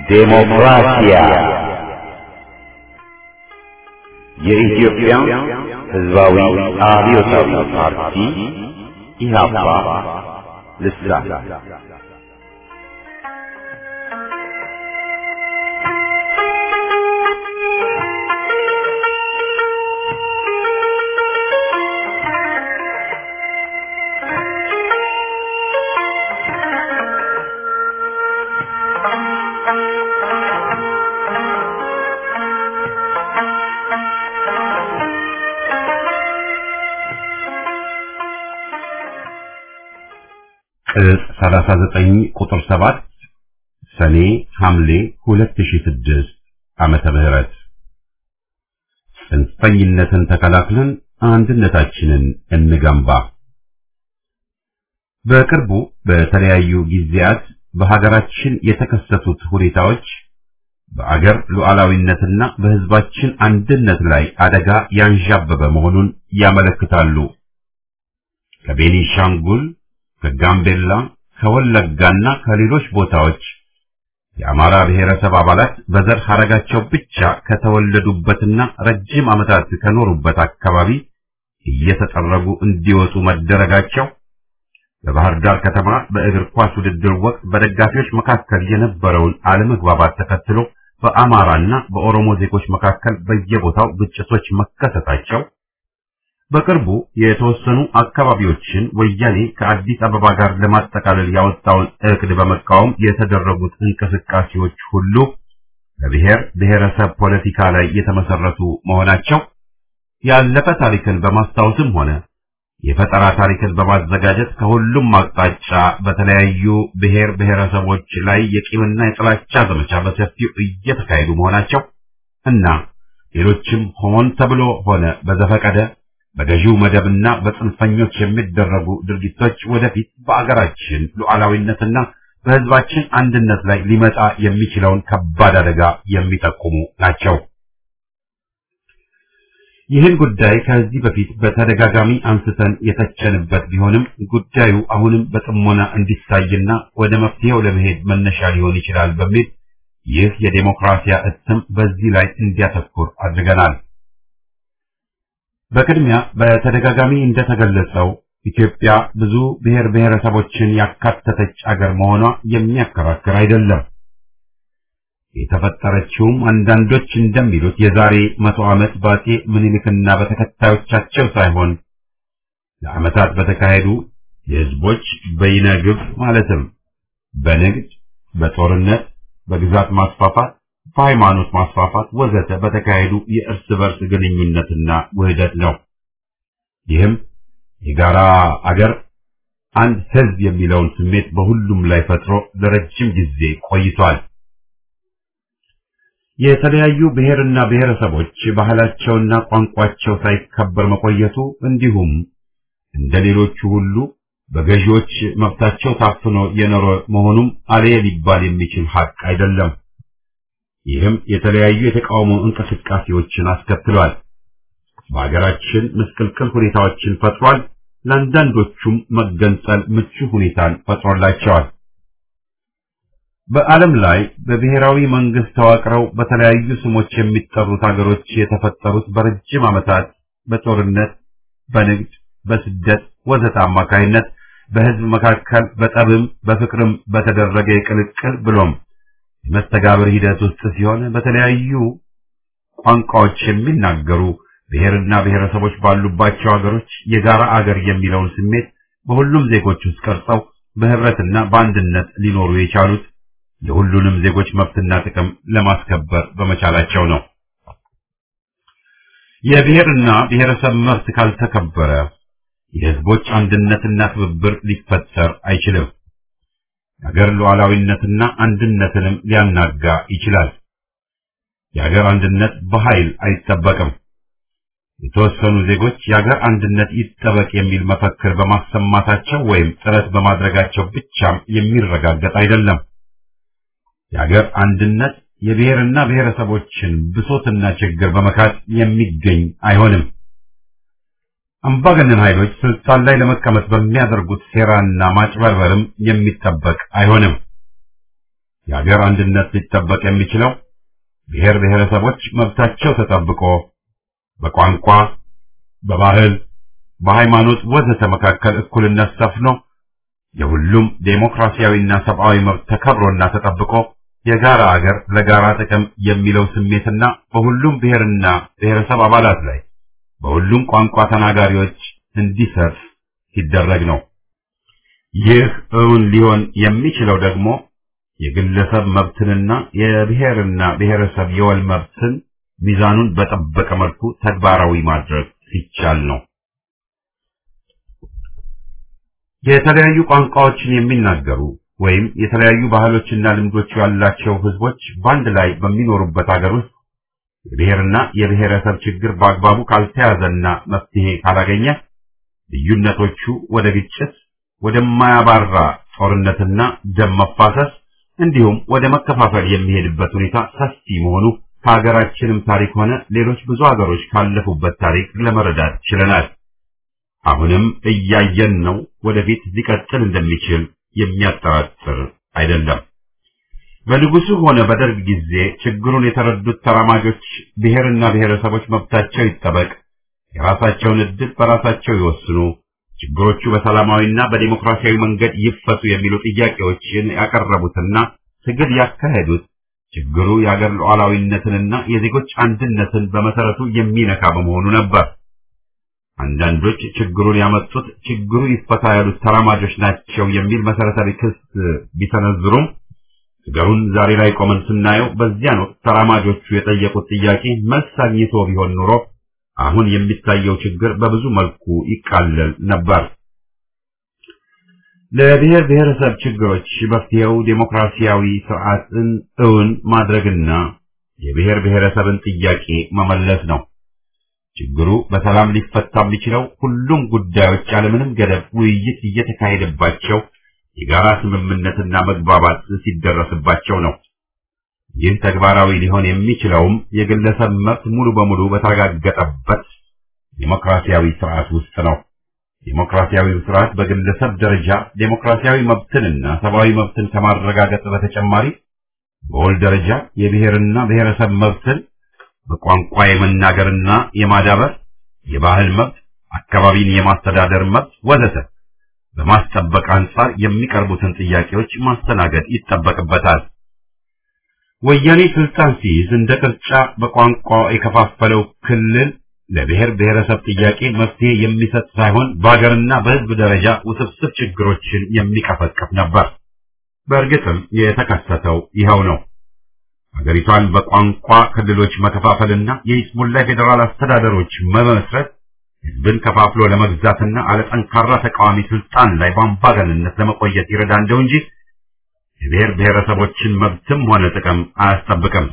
ዴሞክራሲያ የኢትዮጵያ ሕዝባዊ አብዮታዊ ፓርቲ ኢህአፓ ልሳን ቅጽ 39 ቁጥር 7 ሰኔ ሐምሌ 2006 ዓመተ ምህረት ጽንፈኝነትን ተከላክለን አንድነታችንን እንገንባ። በቅርቡ በተለያዩ ጊዜያት በሀገራችን የተከሰቱት ሁኔታዎች በአገር ሉዓላዊነትና በሕዝባችን አንድነት ላይ አደጋ ያንዣበበ መሆኑን ያመለክታሉ። ከቤኒሻንጉል ከጋምቤላ ከወለጋና ከሌሎች ቦታዎች የአማራ ብሔረሰብ አባላት በዘር ሐረጋቸው ብቻ ከተወለዱበትና ረጅም ዓመታት ከኖሩበት አካባቢ እየተጠረጉ እንዲወጡ መደረጋቸው በባህር ዳር ከተማ በእግር ኳስ ውድድር ወቅት በደጋፊዎች መካከል የነበረውን አለመግባባት ተከትሎ በአማራና በኦሮሞ ዜጎች መካከል በየቦታው ግጭቶች መከሰታቸው በቅርቡ የተወሰኑ አካባቢዎችን ወያኔ ከአዲስ አበባ ጋር ለማጠቃለል ያወጣውን እቅድ በመቃወም የተደረጉት እንቅስቃሴዎች ሁሉ በብሔር ብሔረሰብ ፖለቲካ ላይ የተመሰረቱ መሆናቸው ያለፈ ታሪክን በማስታወስም ሆነ የፈጠራ ታሪክን በማዘጋጀት ከሁሉም አቅጣጫ በተለያዩ ብሔር ብሔረሰቦች ላይ የቂምና የጥላቻ ዘመቻ በሰፊው እየተካሄዱ መሆናቸው እና ሌሎችም ሆን ተብሎ ሆነ በዘፈቀደ በገዢው መደብና በጽንፈኞች የሚደረጉ ድርጊቶች ወደፊት በአገራችን ሉዓላዊነትና በሕዝባችን አንድነት ላይ ሊመጣ የሚችለውን ከባድ አደጋ የሚጠቁሙ ናቸው። ይህን ጉዳይ ከዚህ በፊት በተደጋጋሚ አንስተን የተቸንበት ቢሆንም ጉዳዩ አሁንም በጥሞና እንዲታይና ወደ መፍትሄው ለመሄድ መነሻ ሊሆን ይችላል በሚል ይህ የዴሞክራሲያ እትም በዚህ ላይ እንዲያተኩር አድርገናል። በቅድሚያ በተደጋጋሚ እንደተገለጸው ኢትዮጵያ ብዙ ብሔር ብሔረሰቦችን ያካተተች አገር መሆኗ የሚያከራክር አይደለም። የተፈጠረችውም አንዳንዶች እንደሚሉት የዛሬ መቶ ዓመት በአፄ ምኒልክና በተከታዮቻቸው ሳይሆን ለዓመታት በተካሄዱ የሕዝቦች በይነግብ ማለትም በንግድ፣ በጦርነት፣ በግዛት ማስፋፋት በሃይማኖት ማስፋፋት ወዘተ በተካሄዱ የእርስ በርስ ግንኙነትና ውህደት ነው። ይህም የጋራ አገር አንድ ሕዝብ የሚለውን ስሜት በሁሉም ላይ ፈጥሮ ለረጅም ጊዜ ቆይቷል። የተለያዩ ብሔርና ብሔረሰቦች ባህላቸውና ቋንቋቸው ሳይከበር መቆየቱ እንዲሁም እንደ ሌሎቹ ሁሉ በገዢዎች መብታቸው ታፍኖ የኖረ መሆኑም አሌ ሊባል የሚችል ሀቅ አይደለም። ይህም የተለያዩ የተቃውሞ እንቅስቃሴዎችን አስከትሏል። በሀገራችን ምስቅልቅል ሁኔታዎችን ፈጥሯል። ለአንዳንዶቹም መገንጠል ምቹ ሁኔታን ፈጥሮላቸዋል። በዓለም ላይ በብሔራዊ መንግስት ተዋቅረው በተለያዩ ስሞች የሚጠሩት ሀገሮች የተፈጠሩት በረጅም ዓመታት በጦርነት፣ በንግድ፣ በስደት ወዘተ አማካይነት በህዝብ መካከል በጠብም በፍቅርም በተደረገ የቅልቅል ብሎም የመስተጋብር ሂደት ውስጥ ሲሆን በተለያዩ ቋንቋዎች የሚናገሩ ብሔርና ብሔረሰቦች ባሉባቸው ሀገሮች የጋራ አገር የሚለውን ስሜት በሁሉም ዜጎች ውስጥ ቀርጸው በህብረትና በአንድነት ሊኖሩ የቻሉት የሁሉንም ዜጎች መብትና ጥቅም ለማስከበር በመቻላቸው ነው። የብሔርና ብሔረሰብ መብት ካልተከበረ የህዝቦች አንድነትና ትብብር ሊፈጠር አይችልም። የሀገር ሉዓላዊነትና አንድነትንም ሊያናጋ ይችላል። የሀገር አንድነት በኃይል አይጠበቅም። የተወሰኑ ዜጎች የሀገር አንድነት ይጠበቅ የሚል መፈክር በማሰማታቸው ወይም ጥረት በማድረጋቸው ብቻም የሚረጋገጥ አይደለም። የሀገር አንድነት የብሔርና ብሔረሰቦችን ብሶትና ችግር በመካት የሚገኝ አይሆንም። አምባገነን ኃይሎች ስልጣን ላይ ለመቀመጥ በሚያደርጉት ሴራና ማጭበርበርም የሚጠበቅ አይሆንም። የአገር አንድነት ሊጠበቅ የሚችለው ብሔር ብሔረሰቦች መብታቸው ተጠብቆ በቋንቋ፣ በባህል፣ በሃይማኖት ወዘተ መካከል እኩልነት ሰፍኖ የሁሉም ዴሞክራሲያዊና ሰብአዊ መብት ተከብሮና ተጠብቆ የጋራ አገር ለጋራ ጥቅም የሚለው ስሜትና በሁሉም ብሔርና ብሔረሰብ አባላት ላይ በሁሉም ቋንቋ ተናጋሪዎች እንዲሰፍ ሲደረግ ነው። ይህ እውን ሊሆን የሚችለው ደግሞ የግለሰብ መብትንና የብሔርና ብሔረሰብ የወል መብትን ሚዛኑን በጠበቀ መልኩ ተግባራዊ ማድረግ ሲቻል ነው። የተለያዩ ቋንቋዎችን የሚናገሩ ወይም የተለያዩ ባህሎችና ልምዶች ያላቸው ህዝቦች በአንድ ላይ በሚኖሩበት ሀገር ውስጥ የብሔርና የብሔረሰብ ችግር በአግባቡ ካልተያዘና መፍትሄ ካላገኘ ልዩነቶቹ ወደ ግጭት፣ ወደማያባራ ጦርነትና ደም መፋሰስ እንዲሁም ወደ መከፋፈል የሚሄድበት ሁኔታ ሰፊ መሆኑ ከሀገራችንም ታሪክ ሆነ ሌሎች ብዙ ሀገሮች ካለፉበት ታሪክ ለመረዳት ችለናል። አሁንም እያየን ነው። ወደፊት ሊቀጥል እንደሚችል የሚያጠራጥር አይደለም። በንጉሱ ሆነ በደርግ ጊዜ ችግሩን የተረዱት ተራማጆች ብሔርና ብሔረሰቦች መብታቸው ይጠበቅ፣ የራሳቸውን ዕድል በራሳቸው ይወስኑ፣ ችግሮቹ በሰላማዊና በዲሞክራሲያዊ መንገድ ይፈቱ የሚሉ ጥያቄዎችን ያቀረቡትና ትግል ያካሄዱት ችግሩ የአገር ሉዓላዊነትንና የዜጎች አንድነትን በመሰረቱ የሚነካ በመሆኑ ነበር። አንዳንዶች ችግሩን ያመጡት ችግሩ ይፈታ ያሉት ተራማጆች ናቸው የሚል መሰረታዊ ክስ ቢሰነዝሩም ነገሩን ዛሬ ላይ ቆመን ስናየው በዚያን ወቅት ተራማጆቹ የጠየቁት ጥያቄ መልስ አግኝቶ ቢሆን ኑሮ አሁን የሚታየው ችግር በብዙ መልኩ ይቃለል ነበር። ለብሔር ብሔረሰብ ችግሮች መፍትሄው ዴሞክራሲያዊ ስርዓትን እውን ማድረግና የብሔር ብሔረሰብን ጥያቄ መመለስ ነው። ችግሩ በሰላም ሊፈታ የሚችለው ሁሉም ጉዳዮች ያለምንም ገደብ ውይይት እየተካሄደባቸው የጋራ ስምምነትና መግባባት ሲደረስባቸው ነው። ይህ ተግባራዊ ሊሆን የሚችለውም የግለሰብ መብት ሙሉ በሙሉ በተረጋገጠበት ዴሞክራሲያዊ ስርዓት ውስጥ ነው። ዴሞክራሲያዊ ስርዓት በግለሰብ ደረጃ ዴሞክራሲያዊ መብትንና ሰብአዊ መብትን ከማረጋገጥ በተጨማሪ በወል ደረጃ የብሔርና ብሔረሰብ መብትን በቋንቋ የመናገርና የማዳበር፣ የባህል መብት፣ አካባቢን የማስተዳደር መብት ወዘተ በማስጠበቅ አንጻር የሚቀርቡትን ጥያቄዎች ማስተናገድ ይጠበቅበታል። ወያኔ ስልጣን ሲይዝ እንደ ቅርጫ በቋንቋ የከፋፈለው ክልል ለብሔር ብሔረሰብ ጥያቄ መፍትሄ የሚሰጥ ሳይሆን በሀገርና በሕዝብ ደረጃ ውስብስብ ችግሮችን የሚቀፈቅፍ ነበር። በእርግጥም የተከሰተው ይኸው ነው። ሀገሪቷን በቋንቋ ክልሎች መከፋፈልና የይስሙላ ፌዴራል አስተዳደሮች መመስረት ህዝብን ከፋፍሎ ለመግዛትና አለጠንካራ ተቃዋሚ ስልጣን ላይ በአምባገንነት ለመቆየት ይረዳ እንደው እንጂ የብሔር ብሔረሰቦችን መብትም ሆነ ጥቅም አያስጠብቅም።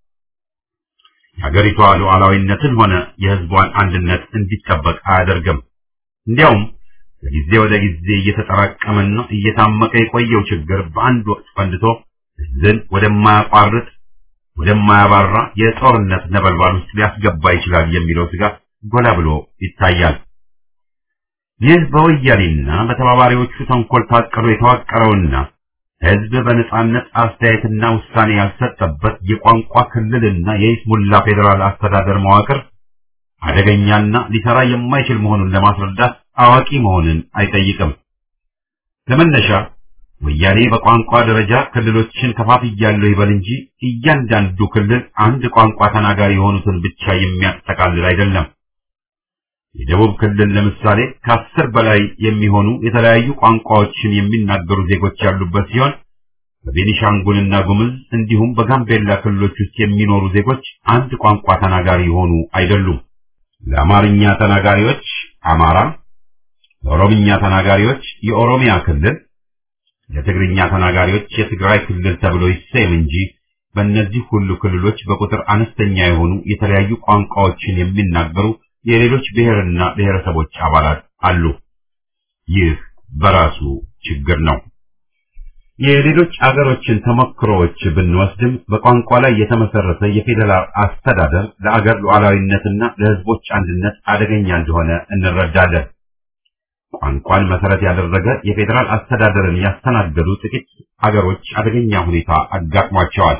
የሀገሪቷ ሉዓላዊነትን ሆነ የህዝቧን አንድነት እንዲጠበቅ አያደርግም። እንዲያውም ከጊዜ ወደ ጊዜ እየተጠራቀመና እየታመቀ የቆየው ችግር በአንድ ወቅት ፈንድቶ ህዝብን ወደማያቋርጥ ወደማያባራ የጦርነት ነበልባል ውስጥ ሊያስገባ ይችላል የሚለው ስጋት ጎላ ብሎ ይታያል። ይህ በወያኔና በተባባሪዎቹ ተንኮል ታቅዶ የተዋቀረውና ህዝብ በነጻነት አስተያየትና ውሳኔ ያልሰጠበት የቋንቋ ክልልና የይስሙላ ፌዴራል አስተዳደር መዋቅር አደገኛና ሊሰራ የማይችል መሆኑን ለማስረዳት አዋቂ መሆንን አይጠይቅም። ለመነሻ ወያኔ በቋንቋ ደረጃ ክልሎችን ከፋፍያለሁ ይበል እንጂ እያንዳንዱ ክልል አንድ ቋንቋ ተናጋሪ የሆኑትን ብቻ የሚያጠቃልል አይደለም። የደቡብ ክልል ለምሳሌ ከአስር በላይ የሚሆኑ የተለያዩ ቋንቋዎችን የሚናገሩ ዜጎች ያሉበት ሲሆን በቤኒሻንጉልና ጉምዝ እንዲሁም በጋምቤላ ክልሎች ውስጥ የሚኖሩ ዜጎች አንድ ቋንቋ ተናጋሪ የሆኑ አይደሉም። ለአማርኛ ተናጋሪዎች አማራ፣ ለኦሮምኛ ተናጋሪዎች የኦሮሚያ ክልል፣ ለትግርኛ ተናጋሪዎች የትግራይ ክልል ተብሎ ይሰየም እንጂ በእነዚህ ሁሉ ክልሎች በቁጥር አነስተኛ የሆኑ የተለያዩ ቋንቋዎችን የሚናገሩ የሌሎች ብሔርና ብሔረሰቦች አባላት አሉ። ይህ በራሱ ችግር ነው። የሌሎች አገሮችን ተሞክሮዎች ብንወስድም በቋንቋ ላይ የተመሰረተ የፌዴራል አስተዳደር ለአገር ሉዓላዊነትና ለሕዝቦች አንድነት አደገኛ እንደሆነ እንረዳለን። ቋንቋን መሰረት ያደረገ የፌዴራል አስተዳደርን ያስተናገዱ ጥቂት አገሮች አደገኛ ሁኔታ አጋጥሟቸዋል።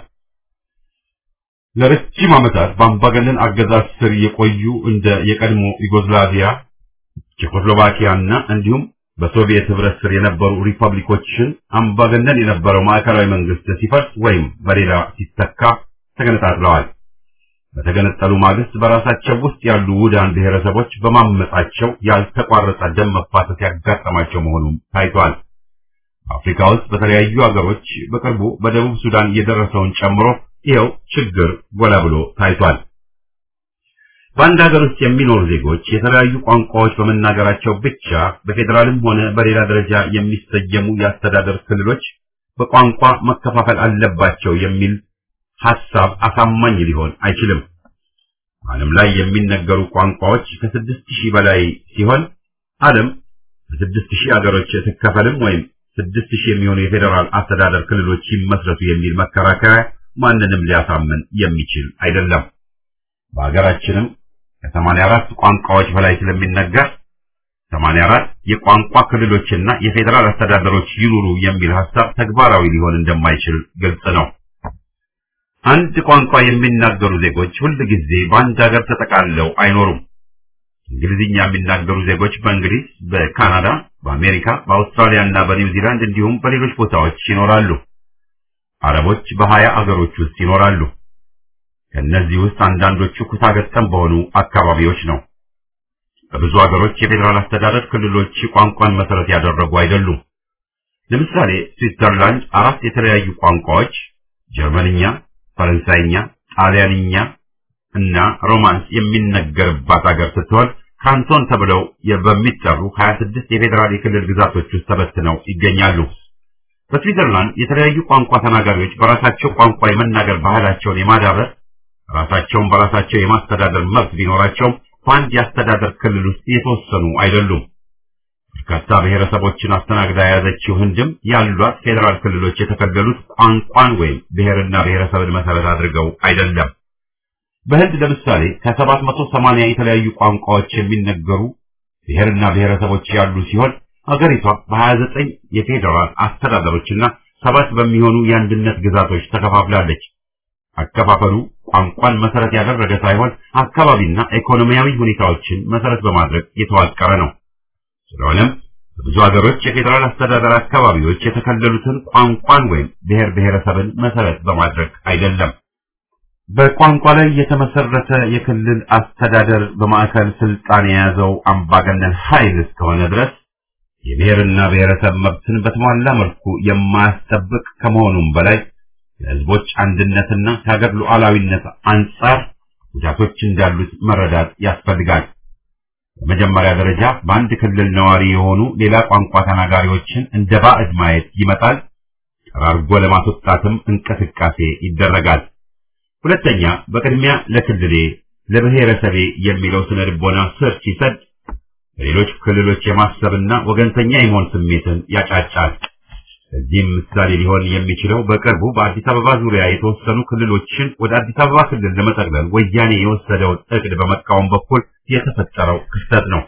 ለረጅም ዓመታት በአምባገነን አገዛዝ ስር የቆዩ እንደ የቀድሞ ዩጎዝላቪያ፣ ቼኮስሎቫኪያና እንዲሁም በሶቪየት ህብረት ስር የነበሩ ሪፐብሊኮችን አምባገነን የነበረው ማዕከላዊ መንግስት ሲፈርስ ወይም በሌላ ሲተካ ተገነጣጥለዋል። በተገነጠሉ ማግስት በራሳቸው ውስጥ ያሉ ውዳን ብሔረሰቦች በማመጻቸው ያልተቋረጠ ደም መፋሰስ ያጋጠማቸው መሆኑም ታይቷል። አፍሪካ ውስጥ በተለያዩ ሀገሮች በቅርቡ በደቡብ ሱዳን የደረሰውን ጨምሮ ይኸው ችግር ጎላ ብሎ ታይቷል። በአንድ ሀገር ውስጥ የሚኖሩ ዜጎች የተለያዩ ቋንቋዎች በመናገራቸው ብቻ በፌዴራልም ሆነ በሌላ ደረጃ የሚሰየሙ የአስተዳደር ክልሎች በቋንቋ መከፋፈል አለባቸው የሚል ሐሳብ አሳማኝ ሊሆን አይችልም። ዓለም ላይ የሚነገሩ ቋንቋዎች ከስድስት ሺህ በላይ ሲሆን ዓለም በስድስት ሺህ ሀገሮች ትከፈልም ወይም ስድስት ሺህ የሚሆኑ የፌዴራል አስተዳደር ክልሎች ይመስረቱ የሚል መከራከሪያ ማንንም ሊያሳምን የሚችል አይደለም። በሀገራችንም ከሰማንያ አራት ቋንቋዎች በላይ ስለሚነገር ሰማንያ አራት የቋንቋ ክልሎችና የፌዴራል አስተዳደሮች ይኑሩ የሚል ሐሳብ ተግባራዊ ሊሆን እንደማይችል ግልጽ ነው። አንድ ቋንቋ የሚናገሩ ዜጎች ሁል ጊዜ በአንድ ሀገር ተጠቃለው አይኖሩም። እንግሊዝኛ የሚናገሩ ዜጎች በእንግሊዝ፣ በካናዳ፣ በአሜሪካ፣ በአውስትራሊያ እና በኒውዚላንድ እንዲሁም በሌሎች ቦታዎች ይኖራሉ። አረቦች በሀያ አገሮች ውስጥ ይኖራሉ። ከእነዚህ ውስጥ አንዳንዶቹ ኩታገጠም በሆኑ አካባቢዎች ነው። በብዙ ሀገሮች የፌዴራል አስተዳደር ክልሎች ቋንቋን መሰረት ያደረጉ አይደሉም። ለምሳሌ ስዊትዘርላንድ አራት የተለያዩ ቋንቋዎች ጀርመንኛ፣ ፈረንሳይኛ፣ ጣሊያንኛ እና ሮማንስ የሚነገርባት ሀገር ስትሆን ካንቶን ተብለው በሚጠሩ 26 የፌዴራል የክልል ግዛቶች ውስጥ ተበትነው ይገኛሉ። በስዊትዘርላንድ የተለያዩ ቋንቋ ተናጋሪዎች በራሳቸው ቋንቋ የመናገር ባህላቸውን የማዳበር ራሳቸውን በራሳቸው የማስተዳደር መብት ቢኖራቸውም በአንድ የአስተዳደር ክልል ውስጥ የተወሰኑ አይደሉም። በርካታ ብሔረሰቦችን አስተናግዳ የያዘችው ህንድም ያሏት ፌዴራል ክልሎች የተከለሉት ቋንቋን ወይም ብሔርና ብሔረሰብን መሰረት አድርገው አይደለም። በህንድ ለምሳሌ ከሰባት መቶ ሰማንያ የተለያዩ ቋንቋዎች የሚነገሩ ብሔርና ብሔረሰቦች ያሉ ሲሆን አገሪቷ በሀያ ዘጠኝ የፌዴራል አስተዳደሮችና ሰባት በሚሆኑ የአንድነት ግዛቶች ተከፋፍላለች። አከፋፈሉ ቋንቋን መሰረት ያደረገ ሳይሆን አካባቢና ኢኮኖሚያዊ ሁኔታዎችን መሰረት በማድረግ የተዋቀረ ነው። ስለሆነም በብዙ ሀገሮች የፌዴራል አስተዳደር አካባቢዎች የተከለሉትን ቋንቋን ወይም ብሔር ብሔረሰብን መሰረት በማድረግ አይደለም። በቋንቋ ላይ የተመሰረተ የክልል አስተዳደር በማዕከል ስልጣን የያዘው አምባገነን ኃይል እስከሆነ ድረስ የብሔርና ብሔረሰብ መብትን በተሟላ መልኩ የማያስጠብቅ ከመሆኑም በላይ የህዝቦች አንድነትና ከሀገር ሉዓላዊነት አንጻር ጉዳቶች እንዳሉት መረዳት ያስፈልጋል። በመጀመሪያ ደረጃ በአንድ ክልል ነዋሪ የሆኑ ሌላ ቋንቋ ተናጋሪዎችን እንደ ባዕድ ማየት ይመጣል። ጠራርጎ ለማስወጣትም እንቅስቃሴ ይደረጋል። ሁለተኛ፣ በቅድሚያ ለክልሌ ለብሔረሰቤ የሚለው ስነ ልቦና ስር ሲሰድ በሌሎች ክልሎች የማሰብና ወገንተኛ የመሆን ስሜትን ያጫጫል። እዚህም ምሳሌ ሊሆን የሚችለው በቅርቡ በአዲስ አበባ ዙሪያ የተወሰኑ ክልሎችን ወደ አዲስ አበባ ክልል ለመጠቅለል ወያኔ የወሰደውን እቅድ በመቃወም በኩል የተፈጠረው ክስተት ነው።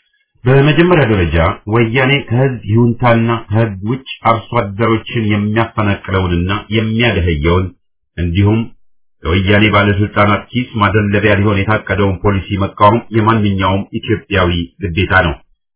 በመጀመሪያ ደረጃ ወያኔ ከህዝብ ይሁንታና ከህግ ውጭ አርሶ አደሮችን የሚያፈናቅለውንና የሚያደህየውን እንዲሁም ለወያኔ ባለስልጣናት ኪስ ማደለቢያ ሊሆን የታቀደውን ፖሊሲ መቃወም የማንኛውም ኢትዮጵያዊ ግዴታ ነው።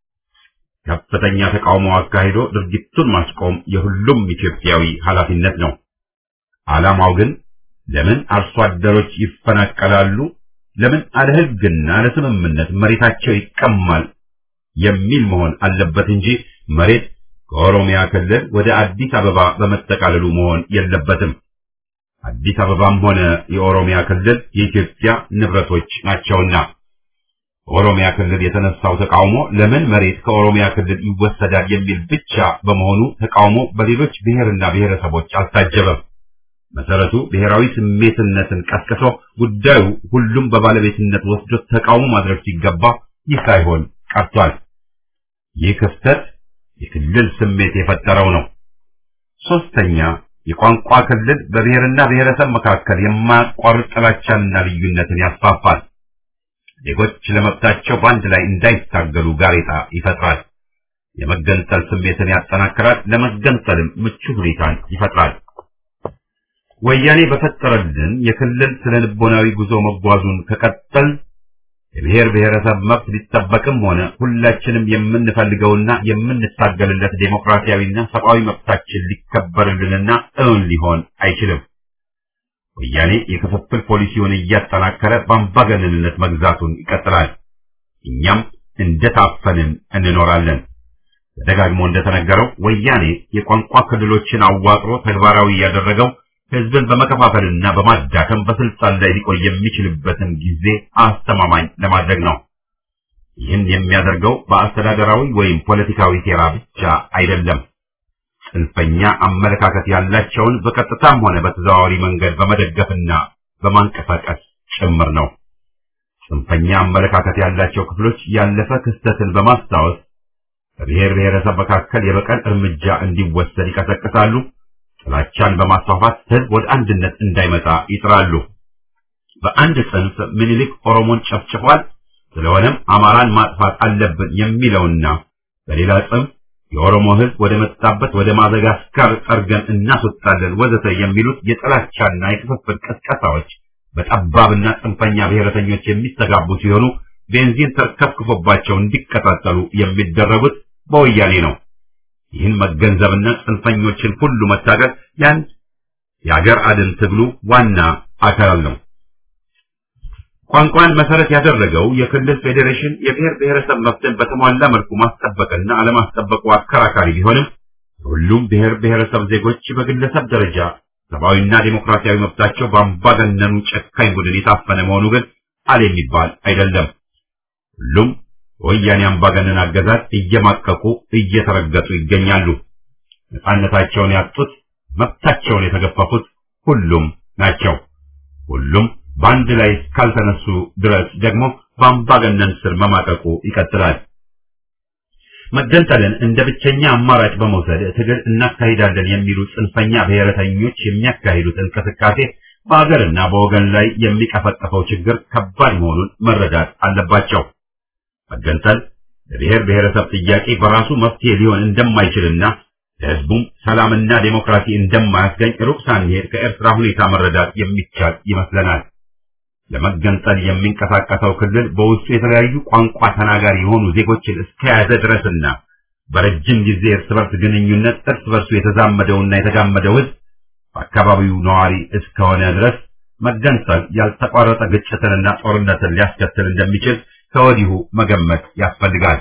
ከፍተኛ ተቃውሞ አካሂዶ ድርጊቱን ማስቆም የሁሉም ኢትዮጵያዊ ኃላፊነት ነው። ዓላማው ግን ለምን አርሶ አደሮች ይፈናቀላሉ፣ ለምን አለ ህግና ለስምምነት መሬታቸው ይቀማል የሚል መሆን አለበት እንጂ መሬት ከኦሮሚያ ክልል ወደ አዲስ አበባ በመጠቃለሉ መሆን የለበትም። አዲስ አበባም ሆነ የኦሮሚያ ክልል የኢትዮጵያ ንብረቶች ናቸውና በኦሮሚያ ክልል የተነሳው ተቃውሞ ለምን መሬት ከኦሮሚያ ክልል ይወሰዳል የሚል ብቻ በመሆኑ ተቃውሞ በሌሎች ብሔርና ብሔረሰቦች አልታጀበም። መሰረቱ ብሔራዊ ስሜትነትን ቀስቅሶ ጉዳዩ ሁሉም በባለቤትነት ወስዶ ተቃውሞ ማድረግ ሲገባ ይህ ሳይሆን ቀርቷል። ይህ ክፍተት የክልል ስሜት የፈጠረው ነው። ሶስተኛ የቋንቋ ክልል በብሔርና ብሔረሰብ መካከል የማያቋርጥ ጥላቻንና ልዩነትን ያስፋፋል። ዜጎች ለመብታቸው በአንድ ላይ እንዳይታገሉ ጋሬጣ ይፈጥራል። የመገንጠል ስሜትን ያጠናክራል፣ ለመገንጠልም ምቹ ሁኔታን ይፈጥራል። ወያኔ በፈጠረልን የክልል ስነ ልቦናዊ ጉዞ መጓዙን ከቀጠል የብሔር ብሔረሰብ መብት ሊጠበቅም ሆነ ሁላችንም የምንፈልገውና የምንታገልለት ዴሞክራሲያዊና ሰብአዊ መብታችን ሊከበርልንና እውን ሊሆን አይችልም። ወያኔ የክፍፍል ፖሊሲውን እያጠናከረ በአምባገነንነት መግዛቱን ይቀጥላል። እኛም እንደታፈንን እንኖራለን። ተደጋግሞ እንደተነገረው ወያኔ የቋንቋ ክልሎችን አዋቅሮ ተግባራዊ ያደረገው ህዝብን በመከፋፈልና በማዳከም በስልጣን ላይ ሊቆይ የሚችልበትን ጊዜ አስተማማኝ ለማድረግ ነው። ይህን የሚያደርገው በአስተዳደራዊ ወይም ፖለቲካዊ ሴራ ብቻ አይደለም። ጽንፈኛ አመለካከት ያላቸውን በቀጥታም ሆነ በተዘዋዋሪ መንገድ በመደገፍና በማንቀሳቀስ ጭምር ነው። ጽንፈኛ አመለካከት ያላቸው ክፍሎች ያለፈ ክስተትን በማስታወስ በብሔር ብሔረሰብ መካከል የበቀል እርምጃ እንዲወሰድ ይቀሰቅሳሉ። ጥላቻን በማስፋፋት ህዝብ ወደ አንድነት እንዳይመጣ ይጥራሉ። በአንድ ጽንፍ ምኒልክ ኦሮሞን ጨፍጭፏል፣ ስለሆነም አማራን ማጥፋት አለብን የሚለውና በሌላ ጽንፍ የኦሮሞ ህዝብ ወደ መጣበት ወደ ማዘጋስካር ጠርገን እናስወጣለን ወዘተ የሚሉት የጥላቻና የክፍፍል ቅስቀሳዎች በጠባብና ጽንፈኛ ብሔረተኞች የሚስተጋቡ ሲሆኑ ቤንዚን ተርከፍክፎባቸው እንዲቀጣጠሉ የሚደረጉት በወያኔ ነው። ይህን መገንዘብና ጽንፈኞችን ሁሉ መታገል የአንድ የአገር አድን ትግሉ ዋና አካል ነው። ቋንቋን መሰረት ያደረገው የክልል ፌዴሬሽን የብሔር ብሔረሰብ መብትን በተሟላ መልኩ ማስጠበቅና አለማስጠበቁ አከራካሪ ቢሆንም ሁሉም ብሔር ብሔረሰብ ዜጎች በግለሰብ ደረጃ ሰብአዊና ዴሞክራሲያዊ መብታቸው በአምባገነኑ ጨካኝ ቡድን የታፈነ መሆኑ ግን አለ የሚባል አይደለም። ሁሉም በወያኔ አምባገነን አገዛዝ እየማቀቁ እየተረገጡ ይገኛሉ። ነፃነታቸውን ያጡት፣ መብታቸውን የተገፈፉት ሁሉም ናቸው። ሁሉም በአንድ ላይ እስካልተነሱ ድረስ ደግሞ በአምባገነን ስር መማቀቁ ይቀጥላል። መገንጠልን እንደ ብቸኛ አማራጭ በመውሰድ ትግል እናካሂዳለን የሚሉ ጽንፈኛ ብሔረተኞች የሚያካሂዱት እንቅስቃሴ በአገርና በወገን ላይ የሚቀፈቀፈው ችግር ከባድ መሆኑን መረዳት አለባቸው። መገንጠል ለብሔር ብሔረሰብ ጥያቄ በራሱ መፍትሄ ሊሆን እንደማይችልና ለሕዝቡም ሰላምና ዴሞክራሲ እንደማያስገኝ ሩቅ ሳንሄድ ከኤርትራ ሁኔታ መረዳት የሚቻል ይመስለናል። ለመገንጠል የሚንቀሳቀሰው ክልል በውስጡ የተለያዩ ቋንቋ ተናጋሪ የሆኑ ዜጎችን እስከያዘ ድረስና በረጅም ጊዜ እርስ በርስ ግንኙነት እርስ በርሱ የተዛመደውና የተጋመደው ሕዝብ በአካባቢው ነዋሪ እስከሆነ ድረስ መገንጠል ያልተቋረጠ ግጭትንና ጦርነትን ሊያስከትል እንደሚችል ከወዲሁ መገመት ያስፈልጋል።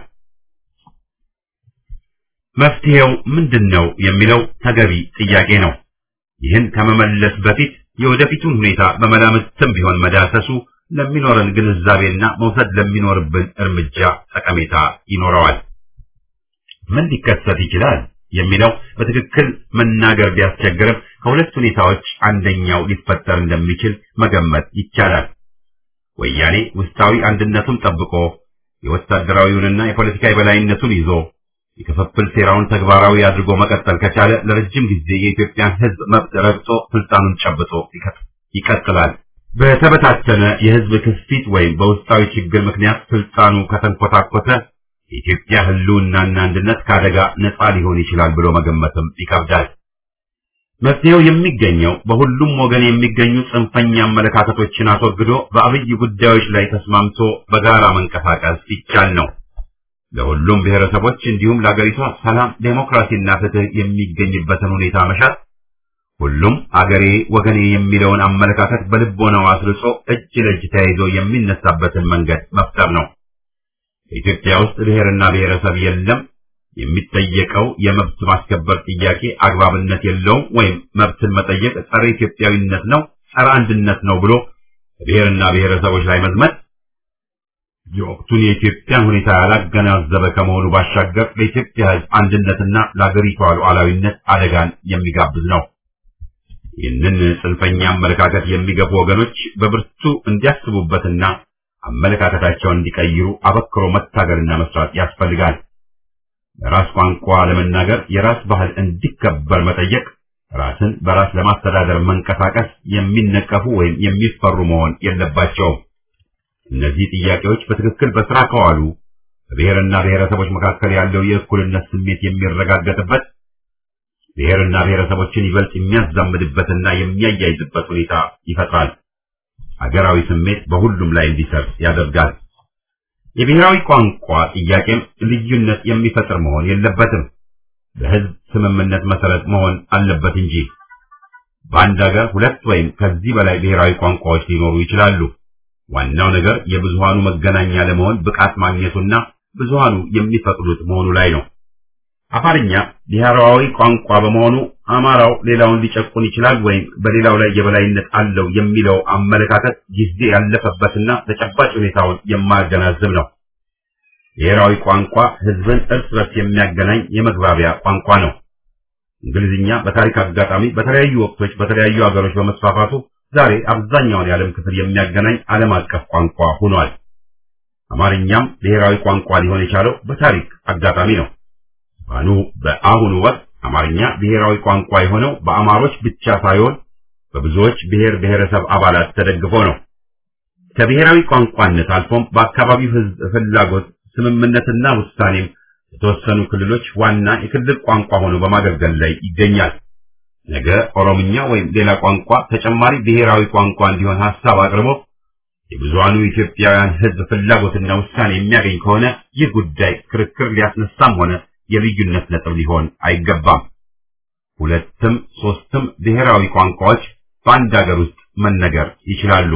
መፍትሄው ምንድን ነው የሚለው ተገቢ ጥያቄ ነው። ይህን ከመመለስ በፊት የወደፊቱን ሁኔታ በመላምትም ቢሆን መዳሰሱ ለሚኖረን ግንዛቤና መውሰድ ለሚኖርብን እርምጃ ጠቀሜታ ይኖረዋል። ምን ሊከሰት ይችላል የሚለው በትክክል መናገር ቢያስቸግርም ከሁለት ሁኔታዎች አንደኛው ሊፈጠር እንደሚችል መገመት ይቻላል። ወያኔ ውስጣዊ አንድነቱን ጠብቆ የወታደራዊውንና የፖለቲካ የበላይነቱን ይዞ የክፍፍል ሴራውን ተግባራዊ አድርጎ መቀጠል ከቻለ ለረጅም ጊዜ የኢትዮጵያን ሕዝብ መብት ረግጦ ስልጣኑን ጨብጦ ይቀጥላል። በተበታተነ የሕዝብ ክስፊት ወይም በውስጣዊ ችግር ምክንያት ስልጣኑ ከተንኮታኮተ የኢትዮጵያ ሕልውናና አንድነት ከአደጋ ነፃ ሊሆን ይችላል ብሎ መገመትም ይከብዳል። መፍትሄው የሚገኘው በሁሉም ወገን የሚገኙ ጽንፈኛ አመለካከቶችን አስወግዶ በአብይ ጉዳዮች ላይ ተስማምቶ በጋራ መንቀሳቀስ ይቻል ነው። ለሁሉም ብሔረሰቦች እንዲሁም ለአገሪቷ ሰላም፣ ዴሞክራሲና ፍትህ የሚገኝበትን ሁኔታ መሻት፣ ሁሉም አገሬ ወገኔ የሚለውን አመለካከት በልቦናው አስርጾ እጅ ለእጅ ተያይዞ የሚነሳበትን መንገድ መፍጠር ነው። በኢትዮጵያ ውስጥ ብሔርና ብሔረሰብ የለም፣ የሚጠየቀው የመብት ማስከበር ጥያቄ አግባብነት የለውም ወይም መብትን መጠየቅ ጸረ ኢትዮጵያዊነት ነው፣ ጸረ አንድነት ነው ብሎ ብሔርና ብሔረሰቦች ላይ መዝመት የወቅቱን የኢትዮጵያን ሁኔታ ያላገናዘበ ከመሆኑ ባሻገር ለኢትዮጵያ ሕዝብ አንድነትና ለአገሪቷ ሉዓላዊነት አደጋን የሚጋብዝ ነው። ይህንን ጽንፈኛ አመለካከት የሚገፉ ወገኖች በብርቱ እንዲያስቡበትና አመለካከታቸውን እንዲቀይሩ አበክሮ መታገልና መስራት ያስፈልጋል። በራስ ቋንቋ ለመናገር የራስ ባህል እንዲከበር መጠየቅ፣ ራስን በራስ ለማስተዳደር መንቀሳቀስ የሚነቀፉ ወይም የሚፈሩ መሆን የለባቸውም። እነዚህ ጥያቄዎች በትክክል በስራ ከዋሉ በብሔርና ብሔረሰቦች መካከል ያለው የእኩልነት ስሜት የሚረጋገጥበት ብሔርና ብሔረሰቦችን ይበልጥ የሚያዛምድበትና የሚያያይዝበት ሁኔታ ይፈጥራል። ሀገራዊ ስሜት በሁሉም ላይ እንዲሰርጽ ያደርጋል። የብሔራዊ ቋንቋ ጥያቄም ልዩነት የሚፈጥር መሆን የለበትም። በህዝብ ስምምነት መሰረት መሆን አለበት እንጂ በአንድ ሀገር ሁለት ወይም ከዚህ በላይ ብሔራዊ ቋንቋዎች ሊኖሩ ይችላሉ። ዋናው ነገር የብዙሃኑ መገናኛ ለመሆን ብቃት ማግኘቱና ብዙሃኑ የሚፈቅዱት መሆኑ ላይ ነው። አፋርኛ ብሔራዊ ቋንቋ በመሆኑ አማራው ሌላውን ሊጨቁን ይችላል ወይም በሌላው ላይ የበላይነት አለው የሚለው አመለካከት ጊዜ ያለፈበትና ተጨባጭ ሁኔታውን የማያገናዝብ ነው። ብሔራዊ ቋንቋ ህዝብን እርስ በርስ የሚያገናኝ የመግባቢያ ቋንቋ ነው። እንግሊዝኛ በታሪክ አጋጣሚ በተለያዩ ወቅቶች በተለያዩ ሀገሮች በመስፋፋቱ ዛሬ አብዛኛውን የዓለም ክፍል የሚያገናኝ ዓለም አቀፍ ቋንቋ ሆኗል። አማርኛም ብሔራዊ ቋንቋ ሊሆን የቻለው በታሪክ አጋጣሚ ነው። ባኑ በአሁኑ ወቅት አማርኛ ብሔራዊ ቋንቋ የሆነው በአማሮች ብቻ ሳይሆን በብዙዎች ብሔር ብሔረሰብ አባላት ተደግፎ ነው። ከብሔራዊ ቋንቋነት አልፎም በአካባቢው ህዝብ ፍላጎት ስምምነትና ውሳኔም የተወሰኑ ክልሎች ዋና የክልል ቋንቋ ሆኖ በማገልገል ላይ ይገኛል። ነገ ኦሮምኛ ወይም ሌላ ቋንቋ ተጨማሪ ብሔራዊ ቋንቋ እንዲሆን ሀሳብ አቅርቦ የብዙሃኑ ኢትዮጵያውያን ህዝብ ፍላጎትና ውሳኔ የሚያገኝ ከሆነ ይህ ጉዳይ ክርክር ሊያስነሳም ሆነ የልዩነት ነጥብ ሊሆን አይገባም። ሁለትም ሶስትም ብሔራዊ ቋንቋዎች በአንድ ሀገር ውስጥ መነገር ይችላሉ።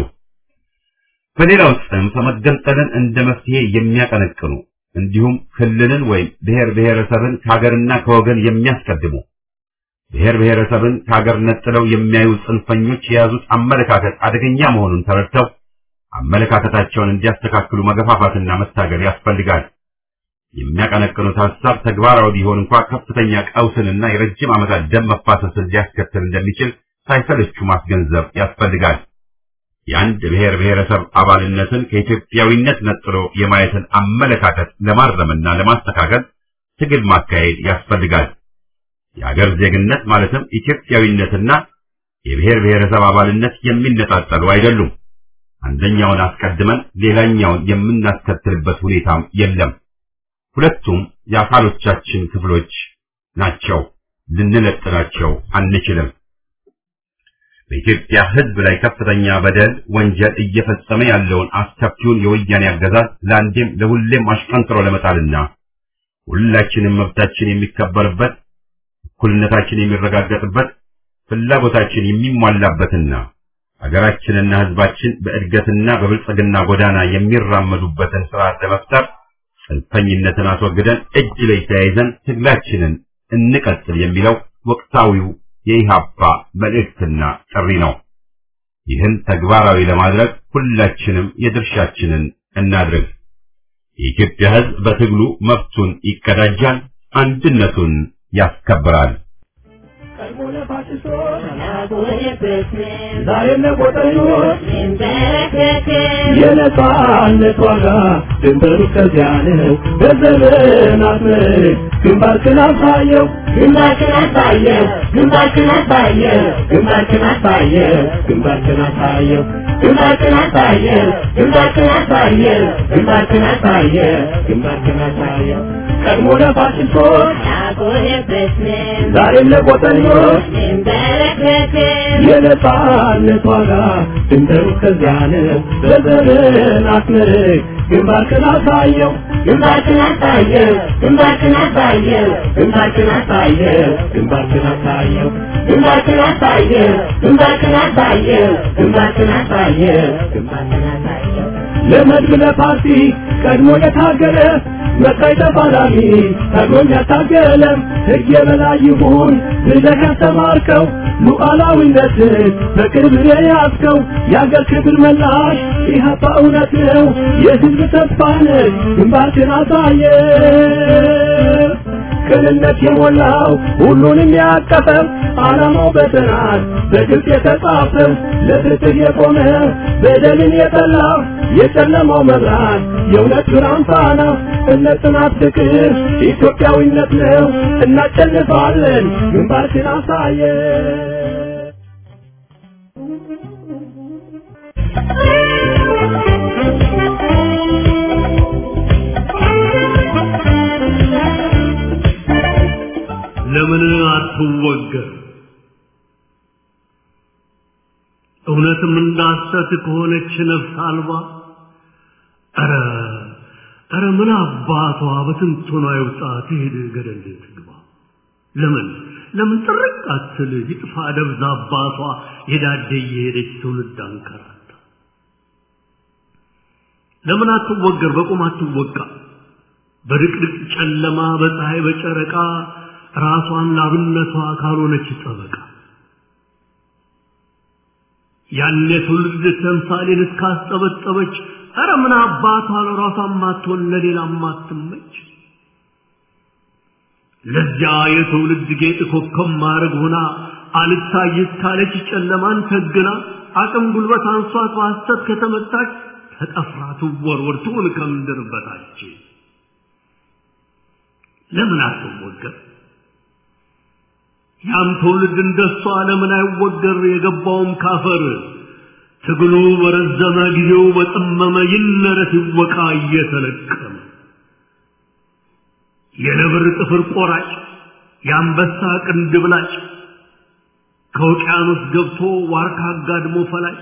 በሌላው ጽንፍ መገንጠልን እንደ መፍትሄ የሚያቀነቅኑ እንዲሁም ክልልን ወይም ብሔር ብሔረሰብን ከሀገርና ከወገን የሚያስቀድሙ ብሔር ብሔረሰብን ከሀገር ነጥለው የሚያዩ ጽንፈኞች የያዙት አመለካከት አደገኛ መሆኑን ተረድተው አመለካከታቸውን እንዲያስተካክሉ መገፋፋትና መታገል ያስፈልጋል። የሚያቀነቅኑት ሀሳብ ተግባራዊ ቢሆን እንኳ ከፍተኛ ቀውስንና የረጅም ዓመታት ደም መፋሰስን ሊያስከትል እንደሚችል ሳይሰለቹ ማስገንዘብ ያስፈልጋል። የአንድ ብሔር ብሔረሰብ አባልነትን ከኢትዮጵያዊነት ነጥሎ የማየትን አመለካከት ለማረምና ለማስተካከል ትግል ማካሄድ ያስፈልጋል። የአገር ዜግነት ማለትም ኢትዮጵያዊነትና የብሔር ብሔረሰብ አባልነት የሚነጣጠሉ አይደሉም። አንደኛውን አስቀድመን ሌላኛውን የምናስከትልበት ሁኔታም የለም። ሁለቱም የአካሎቻችን ክፍሎች ናቸው። ልንለጥላቸው አንችልም። በኢትዮጵያ ሕዝብ ላይ ከፍተኛ በደል፣ ወንጀል እየፈጸመ ያለውን አስከፊውን የወያኔ አገዛዝ ለአንዴም ለሁሌም አሽቀንጥሮ ለመጣልና ሁላችንም መብታችን የሚከበርበት፣ እኩልነታችን የሚረጋገጥበት፣ ፍላጎታችን የሚሟላበትና ሀገራችንና ሕዝባችን በእድገትና በብልጽግና ጎዳና የሚራመዱበትን ስርዓት ለመፍጠር ጽንፈኝነትን አስወግደን እጅ ላይ ተያይዘን ትግላችንን እንቀጥል የሚለው ወቅታዊው የኢሃፓ መልእክትና ጥሪ ነው። ይህን ተግባራዊ ለማድረግ ሁላችንም የድርሻችንን እናድርግ። የኢትዮጵያ ሕዝብ በትግሉ መብቱን ይቀዳጃል፣ አንድነቱን ያስከብራል። ዛሬም ለቆጠኞች የነጻነት ዋጋ ድንበሩ ከዚያ ነው። በዘመናት ምርክ ግንባርክን አሳየው ግንባርክን አሳየው ግንባርክን አሳየው ግንባርክን አሳየው ግንባርክን አሳየው ግንባርክን አሳየው ግንባርክን አሳየው ግንባርክን አሳየው ግንባርክን አሳየው ቀድሞ ለፋሽስቶች ዛሬም ለቆጠኞች የነጻነት ዋጋ ድንበሩ ከዚያ ነው። በዘመናት ምርክ ግንባርክን አሳየው ግንባርክን አሳየው ግንባርክን አሳየው ግንባርክን አሳየው ግንባርክን አሳየው ግንባርክን አሳየው ግንባርክን አሳየው ግንባርክን አሳየው ግንባርክን አሳየው ለመድብ ለፓርቲ ቀድሞ የታገለ መቃይ ተፋላሚ ታግሎኝ ያታገለ ሕግ የበላይ ይሁን ብለህ ያስተማርከው ሉዓላዊነትን በቅርብ የያዝከው የአገር ክብር መላሽ ኢህአፓ እውነት ነው የሕዝብ ተስፋ ነህ ግንባርክን አሳየ ቅንነት የሞላው ሁሉንም ያቀፈው ዓላማው በጥናት በግልጽ የተጻፈው ለፍትህ የቆመ በደልን የጠላ የጨለማው መብራት የእውነት ብርሃን ፋና እነ ጽናት ፍቅር ኢትዮጵያዊነት ነው እናጨልፋለን ግንባርክን አሳየ Thank you. ለምን አትወገር? እውነትም እንዳሰት ከሆነች ነፍስ አልባ ኧረ ኧረ ምን አባቷ በትንቶና ይውጣ ትሄድ ገደል ትግባ። ለምን ለምን ጥርቅ አትል ይጥፋ ደብዛ አባቷ የዳደ እየሄደች ትውልድ አንከራታ። ለምን አትወገር በቁም አትወቃ በድቅድቅ ጨለማ በፀሐይ በጨረቃ ራሷን ላብነቷ ካልሆነች ጠበቃ ያን የትውልድ ተምሳሌን እስካስጠበጠበች ኧረ ምን አባቷ ለራሷ ማትሆን ለሌላ ማትመች ለዚያ የትውልድ ጌጥ ኮከብ ማድረግ ሆና አልታይ እስካለች ጨለማን ተግና አቅም ጉልበት አንሷት በሐሰት ከተመታች ተጠፍራ ትወርወር ትሁን ከምድር በታች ለምን አትወገር? ያም ትውልድ እንደሷ ለምን አይወገር? የገባውም ካፈር ትግሉ በረዘመ ጊዜው በጠመመ ይነረት ይወቃ እየተለቀመ የነብር ጥፍር ቆራጭ የአንበሳ ቅንድብ ላጭ ከውቅያኖስ ገብቶ ዋርካ አጋድሞ ፈላጭ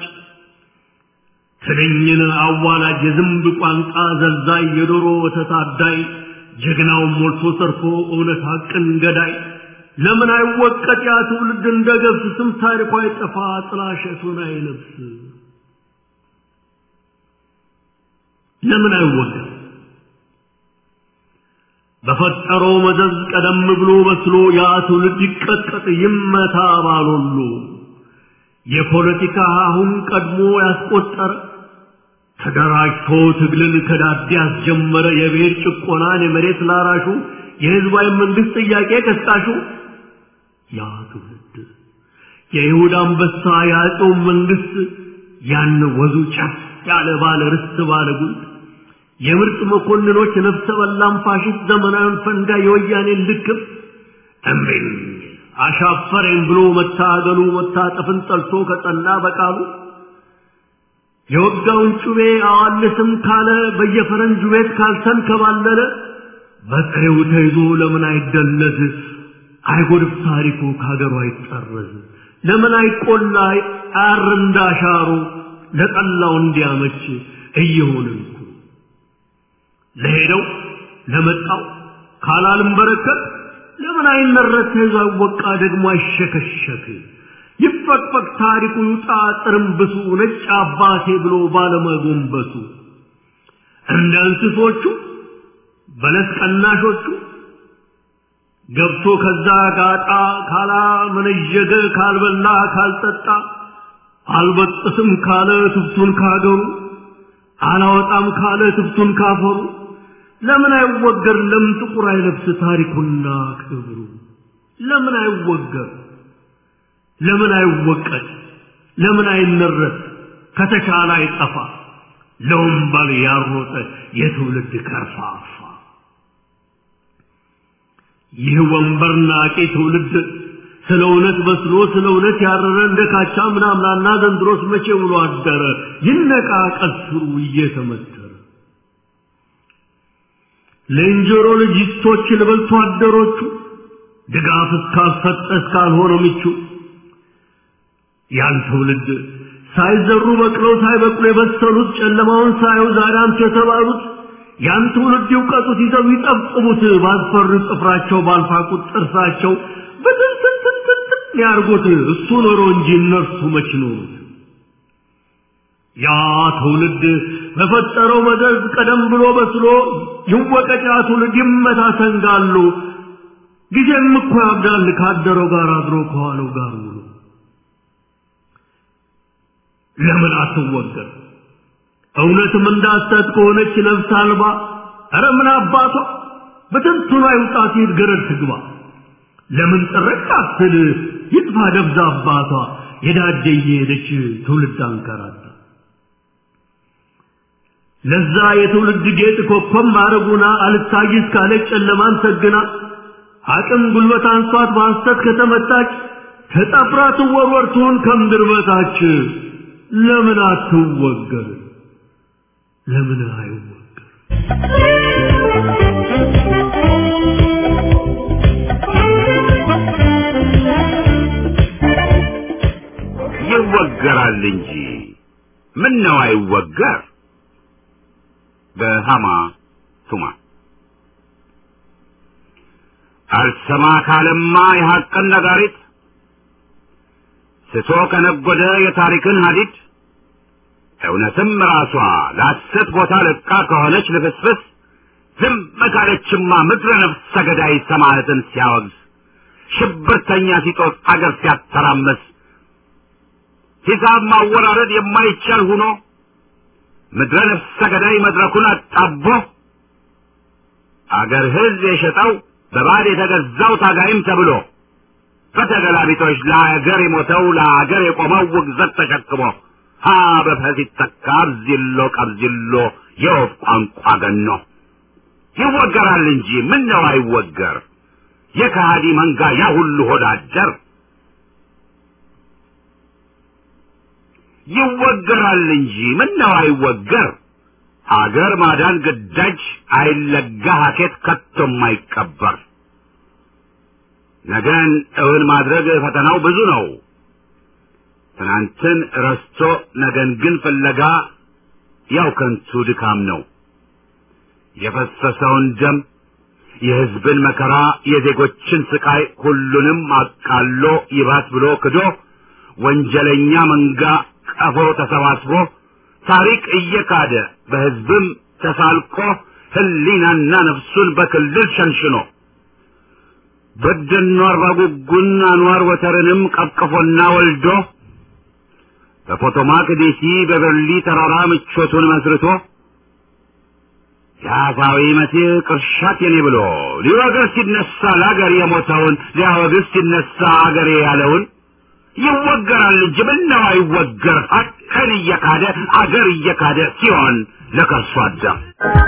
ትንኝን አዋላጅ የዝንብ ቋንቋ ዘልዛይ የዶሮ ወተት አዳይ ጀግናውን ሞልቶ ሰርፎ እውነት ሐቅን ገዳይ ለምን አይወቀጥ ያ ትውልድ እንደ ገብስ ስም ታሪኳ አይጠፋ ጥላሸቱን አይለብስ ለምን አይወቀጥ በፈጠረው መዘዝ ቀደም ብሎ መስሎ ያ ትውልድ ይቀጥቀጥ ይመታ ባሎሉ የፖለቲካ አሁን ቀድሞ ያስቆጠረ ተደራጅቶ ትግልን ከዳዴ ያስጀመረ የብሔር ጭቆናን የመሬት ላራሹ የህዝባዊ መንግስት ጥያቄ ቀስቃሹ ያ ትውልድ የይሁዳ አንበሳ የአጼው መንግስት ያን ወዙ ጫፍ ያለ ባለ ርስት ባለ ጉልት የምርጥ መኮንኖች ነፍሰ በላም ፋሽስት ዘመናዊን ፈንጋ የወያኔን ልክፍ እምቢኝ አሻፈረኝ ብሎ መታገሉ መታጠፍን ጠልቶ ከጸና በቃሉ የወጋውን ጩቤ አዋልስም ካለ በየፈረንጁ ቤት ካልተንከባለለ በጥሬው ተይዞ ለምን አይደለዝ አይጎድፍ ታሪኩ ከሀገሩ አይጠረዝ ለምን አይቆላ አር እንዳሻሩ ለጠላው እንዲያመች እየሆንን እኮ ለሄደው ለመጣው ካላልም በረከት ለምን አይመረት ተይዞ አይወቃ ደግሞ አይሸከሸክ ይፈቅፈቅ ታሪኩ ይውጣ ጥርምብሱ ነጭ አባቴ ብሎ ባለመጎንበሱ እንደ እንስሶቹ በለስ ቀናሾቹ ገብቶ ከዛ ጋጣ ካላ መነዠገ ካልበላ ካልጠጣ አልበጥስም ካለ ትብቱን ካገሩ አላወጣም ካለ ትብቱን ካፈሩ ለምን አይወገር ለምን ጥቁር አይለብስ ታሪኩና ክብሩ ለምን አይወገር ለምን አይወቀድ ለምን አይነረት ከተቻለ አይጠፋ ለወንበል ያሮጠ የትውልድ ከርፋፋ ይህ ወንበር ናቂ ትውልድ ስለ እውነት በስሎ ስለ እውነት ያረረ እንደ ካቻ ምናምናና ዘንድሮስ መቼ ውሎ አደረ ይነቃ ቀስሩ እየተመተረ ለእንጀሮ ልጅስቶች ልበልቶ አደሮቹ ድጋፍ እስካልሰጠ እስካልሆነ ምቹ ያን ትውልድ ሳይዘሩ በቅለው ሳይበቅሉ የበሰሉት ጨለማውን ሳዩ ዛሬ አንቱ የተባሉት ያን ትውልድ ይውቀጡት ይዘው ይጠብጥቡት ባስፈሩ ጥፍራቸው ባልፋቁት ጥርሳቸው በትንትንትንትን ያርጉት እሱ ኖሮ እንጂ እነርሱ መች ኖሩት ያ ትውልድ በፈጠረው መዘዝ ቀደም ብሎ በስሎ ይወቀጫ ትውልድ ይመታ ሰንጋሉ ጊዜም እኮ ያብዳል ካደረው ጋር አድሮ ከዋለው ጋር ውሎ ለምን አትወገር እውነትም እንዳሰት ከሆነች ነፍስ አልባ ኧረ ምን አባቷ በትንቱና ይውጣ ሲሄድ ገረድ ትግባ ለምን ጥርቅ አትል ይጥፋ ደብዛ አባቷ የዳደ እየሄደች ትውልድ አንከራታ ለዛ የትውልድ ጌጥ ኮከብ ማረጉና አልታይ እስካለች ጨለማን ሰግና አቅም ጉልበት አንሷት በሐሰት ከተመታች ተጠፍራ ትወርወር ትሁን ከምድር በታች ለምን አትወገር ለምን አይወገር ይወገራል እንጂ ምን ነው አይወገር በሃማ ቱማ አልሰማ ካለማ የሐቅን ነጋሪት ስቶ ከነጎደ የታሪክን ሀዲድ እውነትም ራሷ ለሐሰት ቦታ ለቃ ከሆነች ልፍስፍስ ዝም ካለችማ ምድረ ነፍስ ሰገዳይ ሰማዕትን ሲያወግዝ ሽብርተኛ ሲጦስ አገር ሲያተራመስ ሂሳብ ማወራረድ የማይቻል ሁኖ ምድረ ነፍስ ሰገዳይ መድረኩን አጣቦ አገር ሕዝብ የሸጠው በባድ የተገዛው ታጋይም ተብሎ በተገላቢጦች ለአገር የሞተው ለአገር የቆመው ውግዘት ተሸክሞ ሀ በፈስ ይተካ አብዚሎ ቀብዚሎ የወፍ ቋንቋ ገኖ ይወገራል እንጂ ምን ነው አይወገር የከሃዲ መንጋ ያ ሁሉ ሆዳደር ይወገራል እንጂ ምን ነው አይወገር አገር ማዳን ግዳጅ አይለጋ ሀኬት ከቶም አይቀበር ነገን እውን ማድረግ ፈተናው ብዙ ነው ትናንትን ረስቶ ነገን ግን ፍለጋ ያው ከንቱ ድካም ነው የፈሰሰውን ደም የሕዝብን መከራ የዜጎችን ስቃይ ሁሉንም አቃሎ ይባስ ብሎ ክዶ ወንጀለኛ መንጋ ቀፎ ተሰባስቦ ታሪክ እየካደ በሕዝብም ተሳልቆ ህሊናና ነፍሱን በክልል ሸንሽኖ በደኖ አርባ ጉጉን አንዋር ወተርንም ቀቅፎና ወልዶ በፖቶማክ ዴሲ በበርሊ ተራራ ምቾቱን መስርቶ የአፋዊ መሲህ ቅርሻት የኔ ብሎ ሊወግር ሲነሳ ለአገር የሞተውን ሊያወግዝ ሲነሳ አገሬ ያለውን ይወገራል እንጂ ምነው አይወገር ሀቅን እየካደ አገር እየካደ ሲሆን ለከርሶ አዳም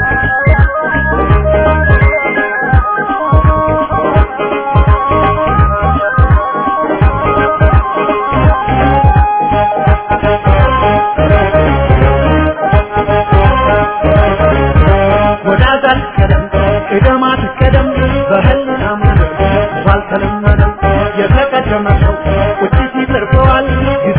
ወዳጃል ቀደም ቅደማት ቀደም በህልና መንገድ ባልተለመደ የተቀደመ ሰው ቁጭት ይተርፈዋል ጊዜ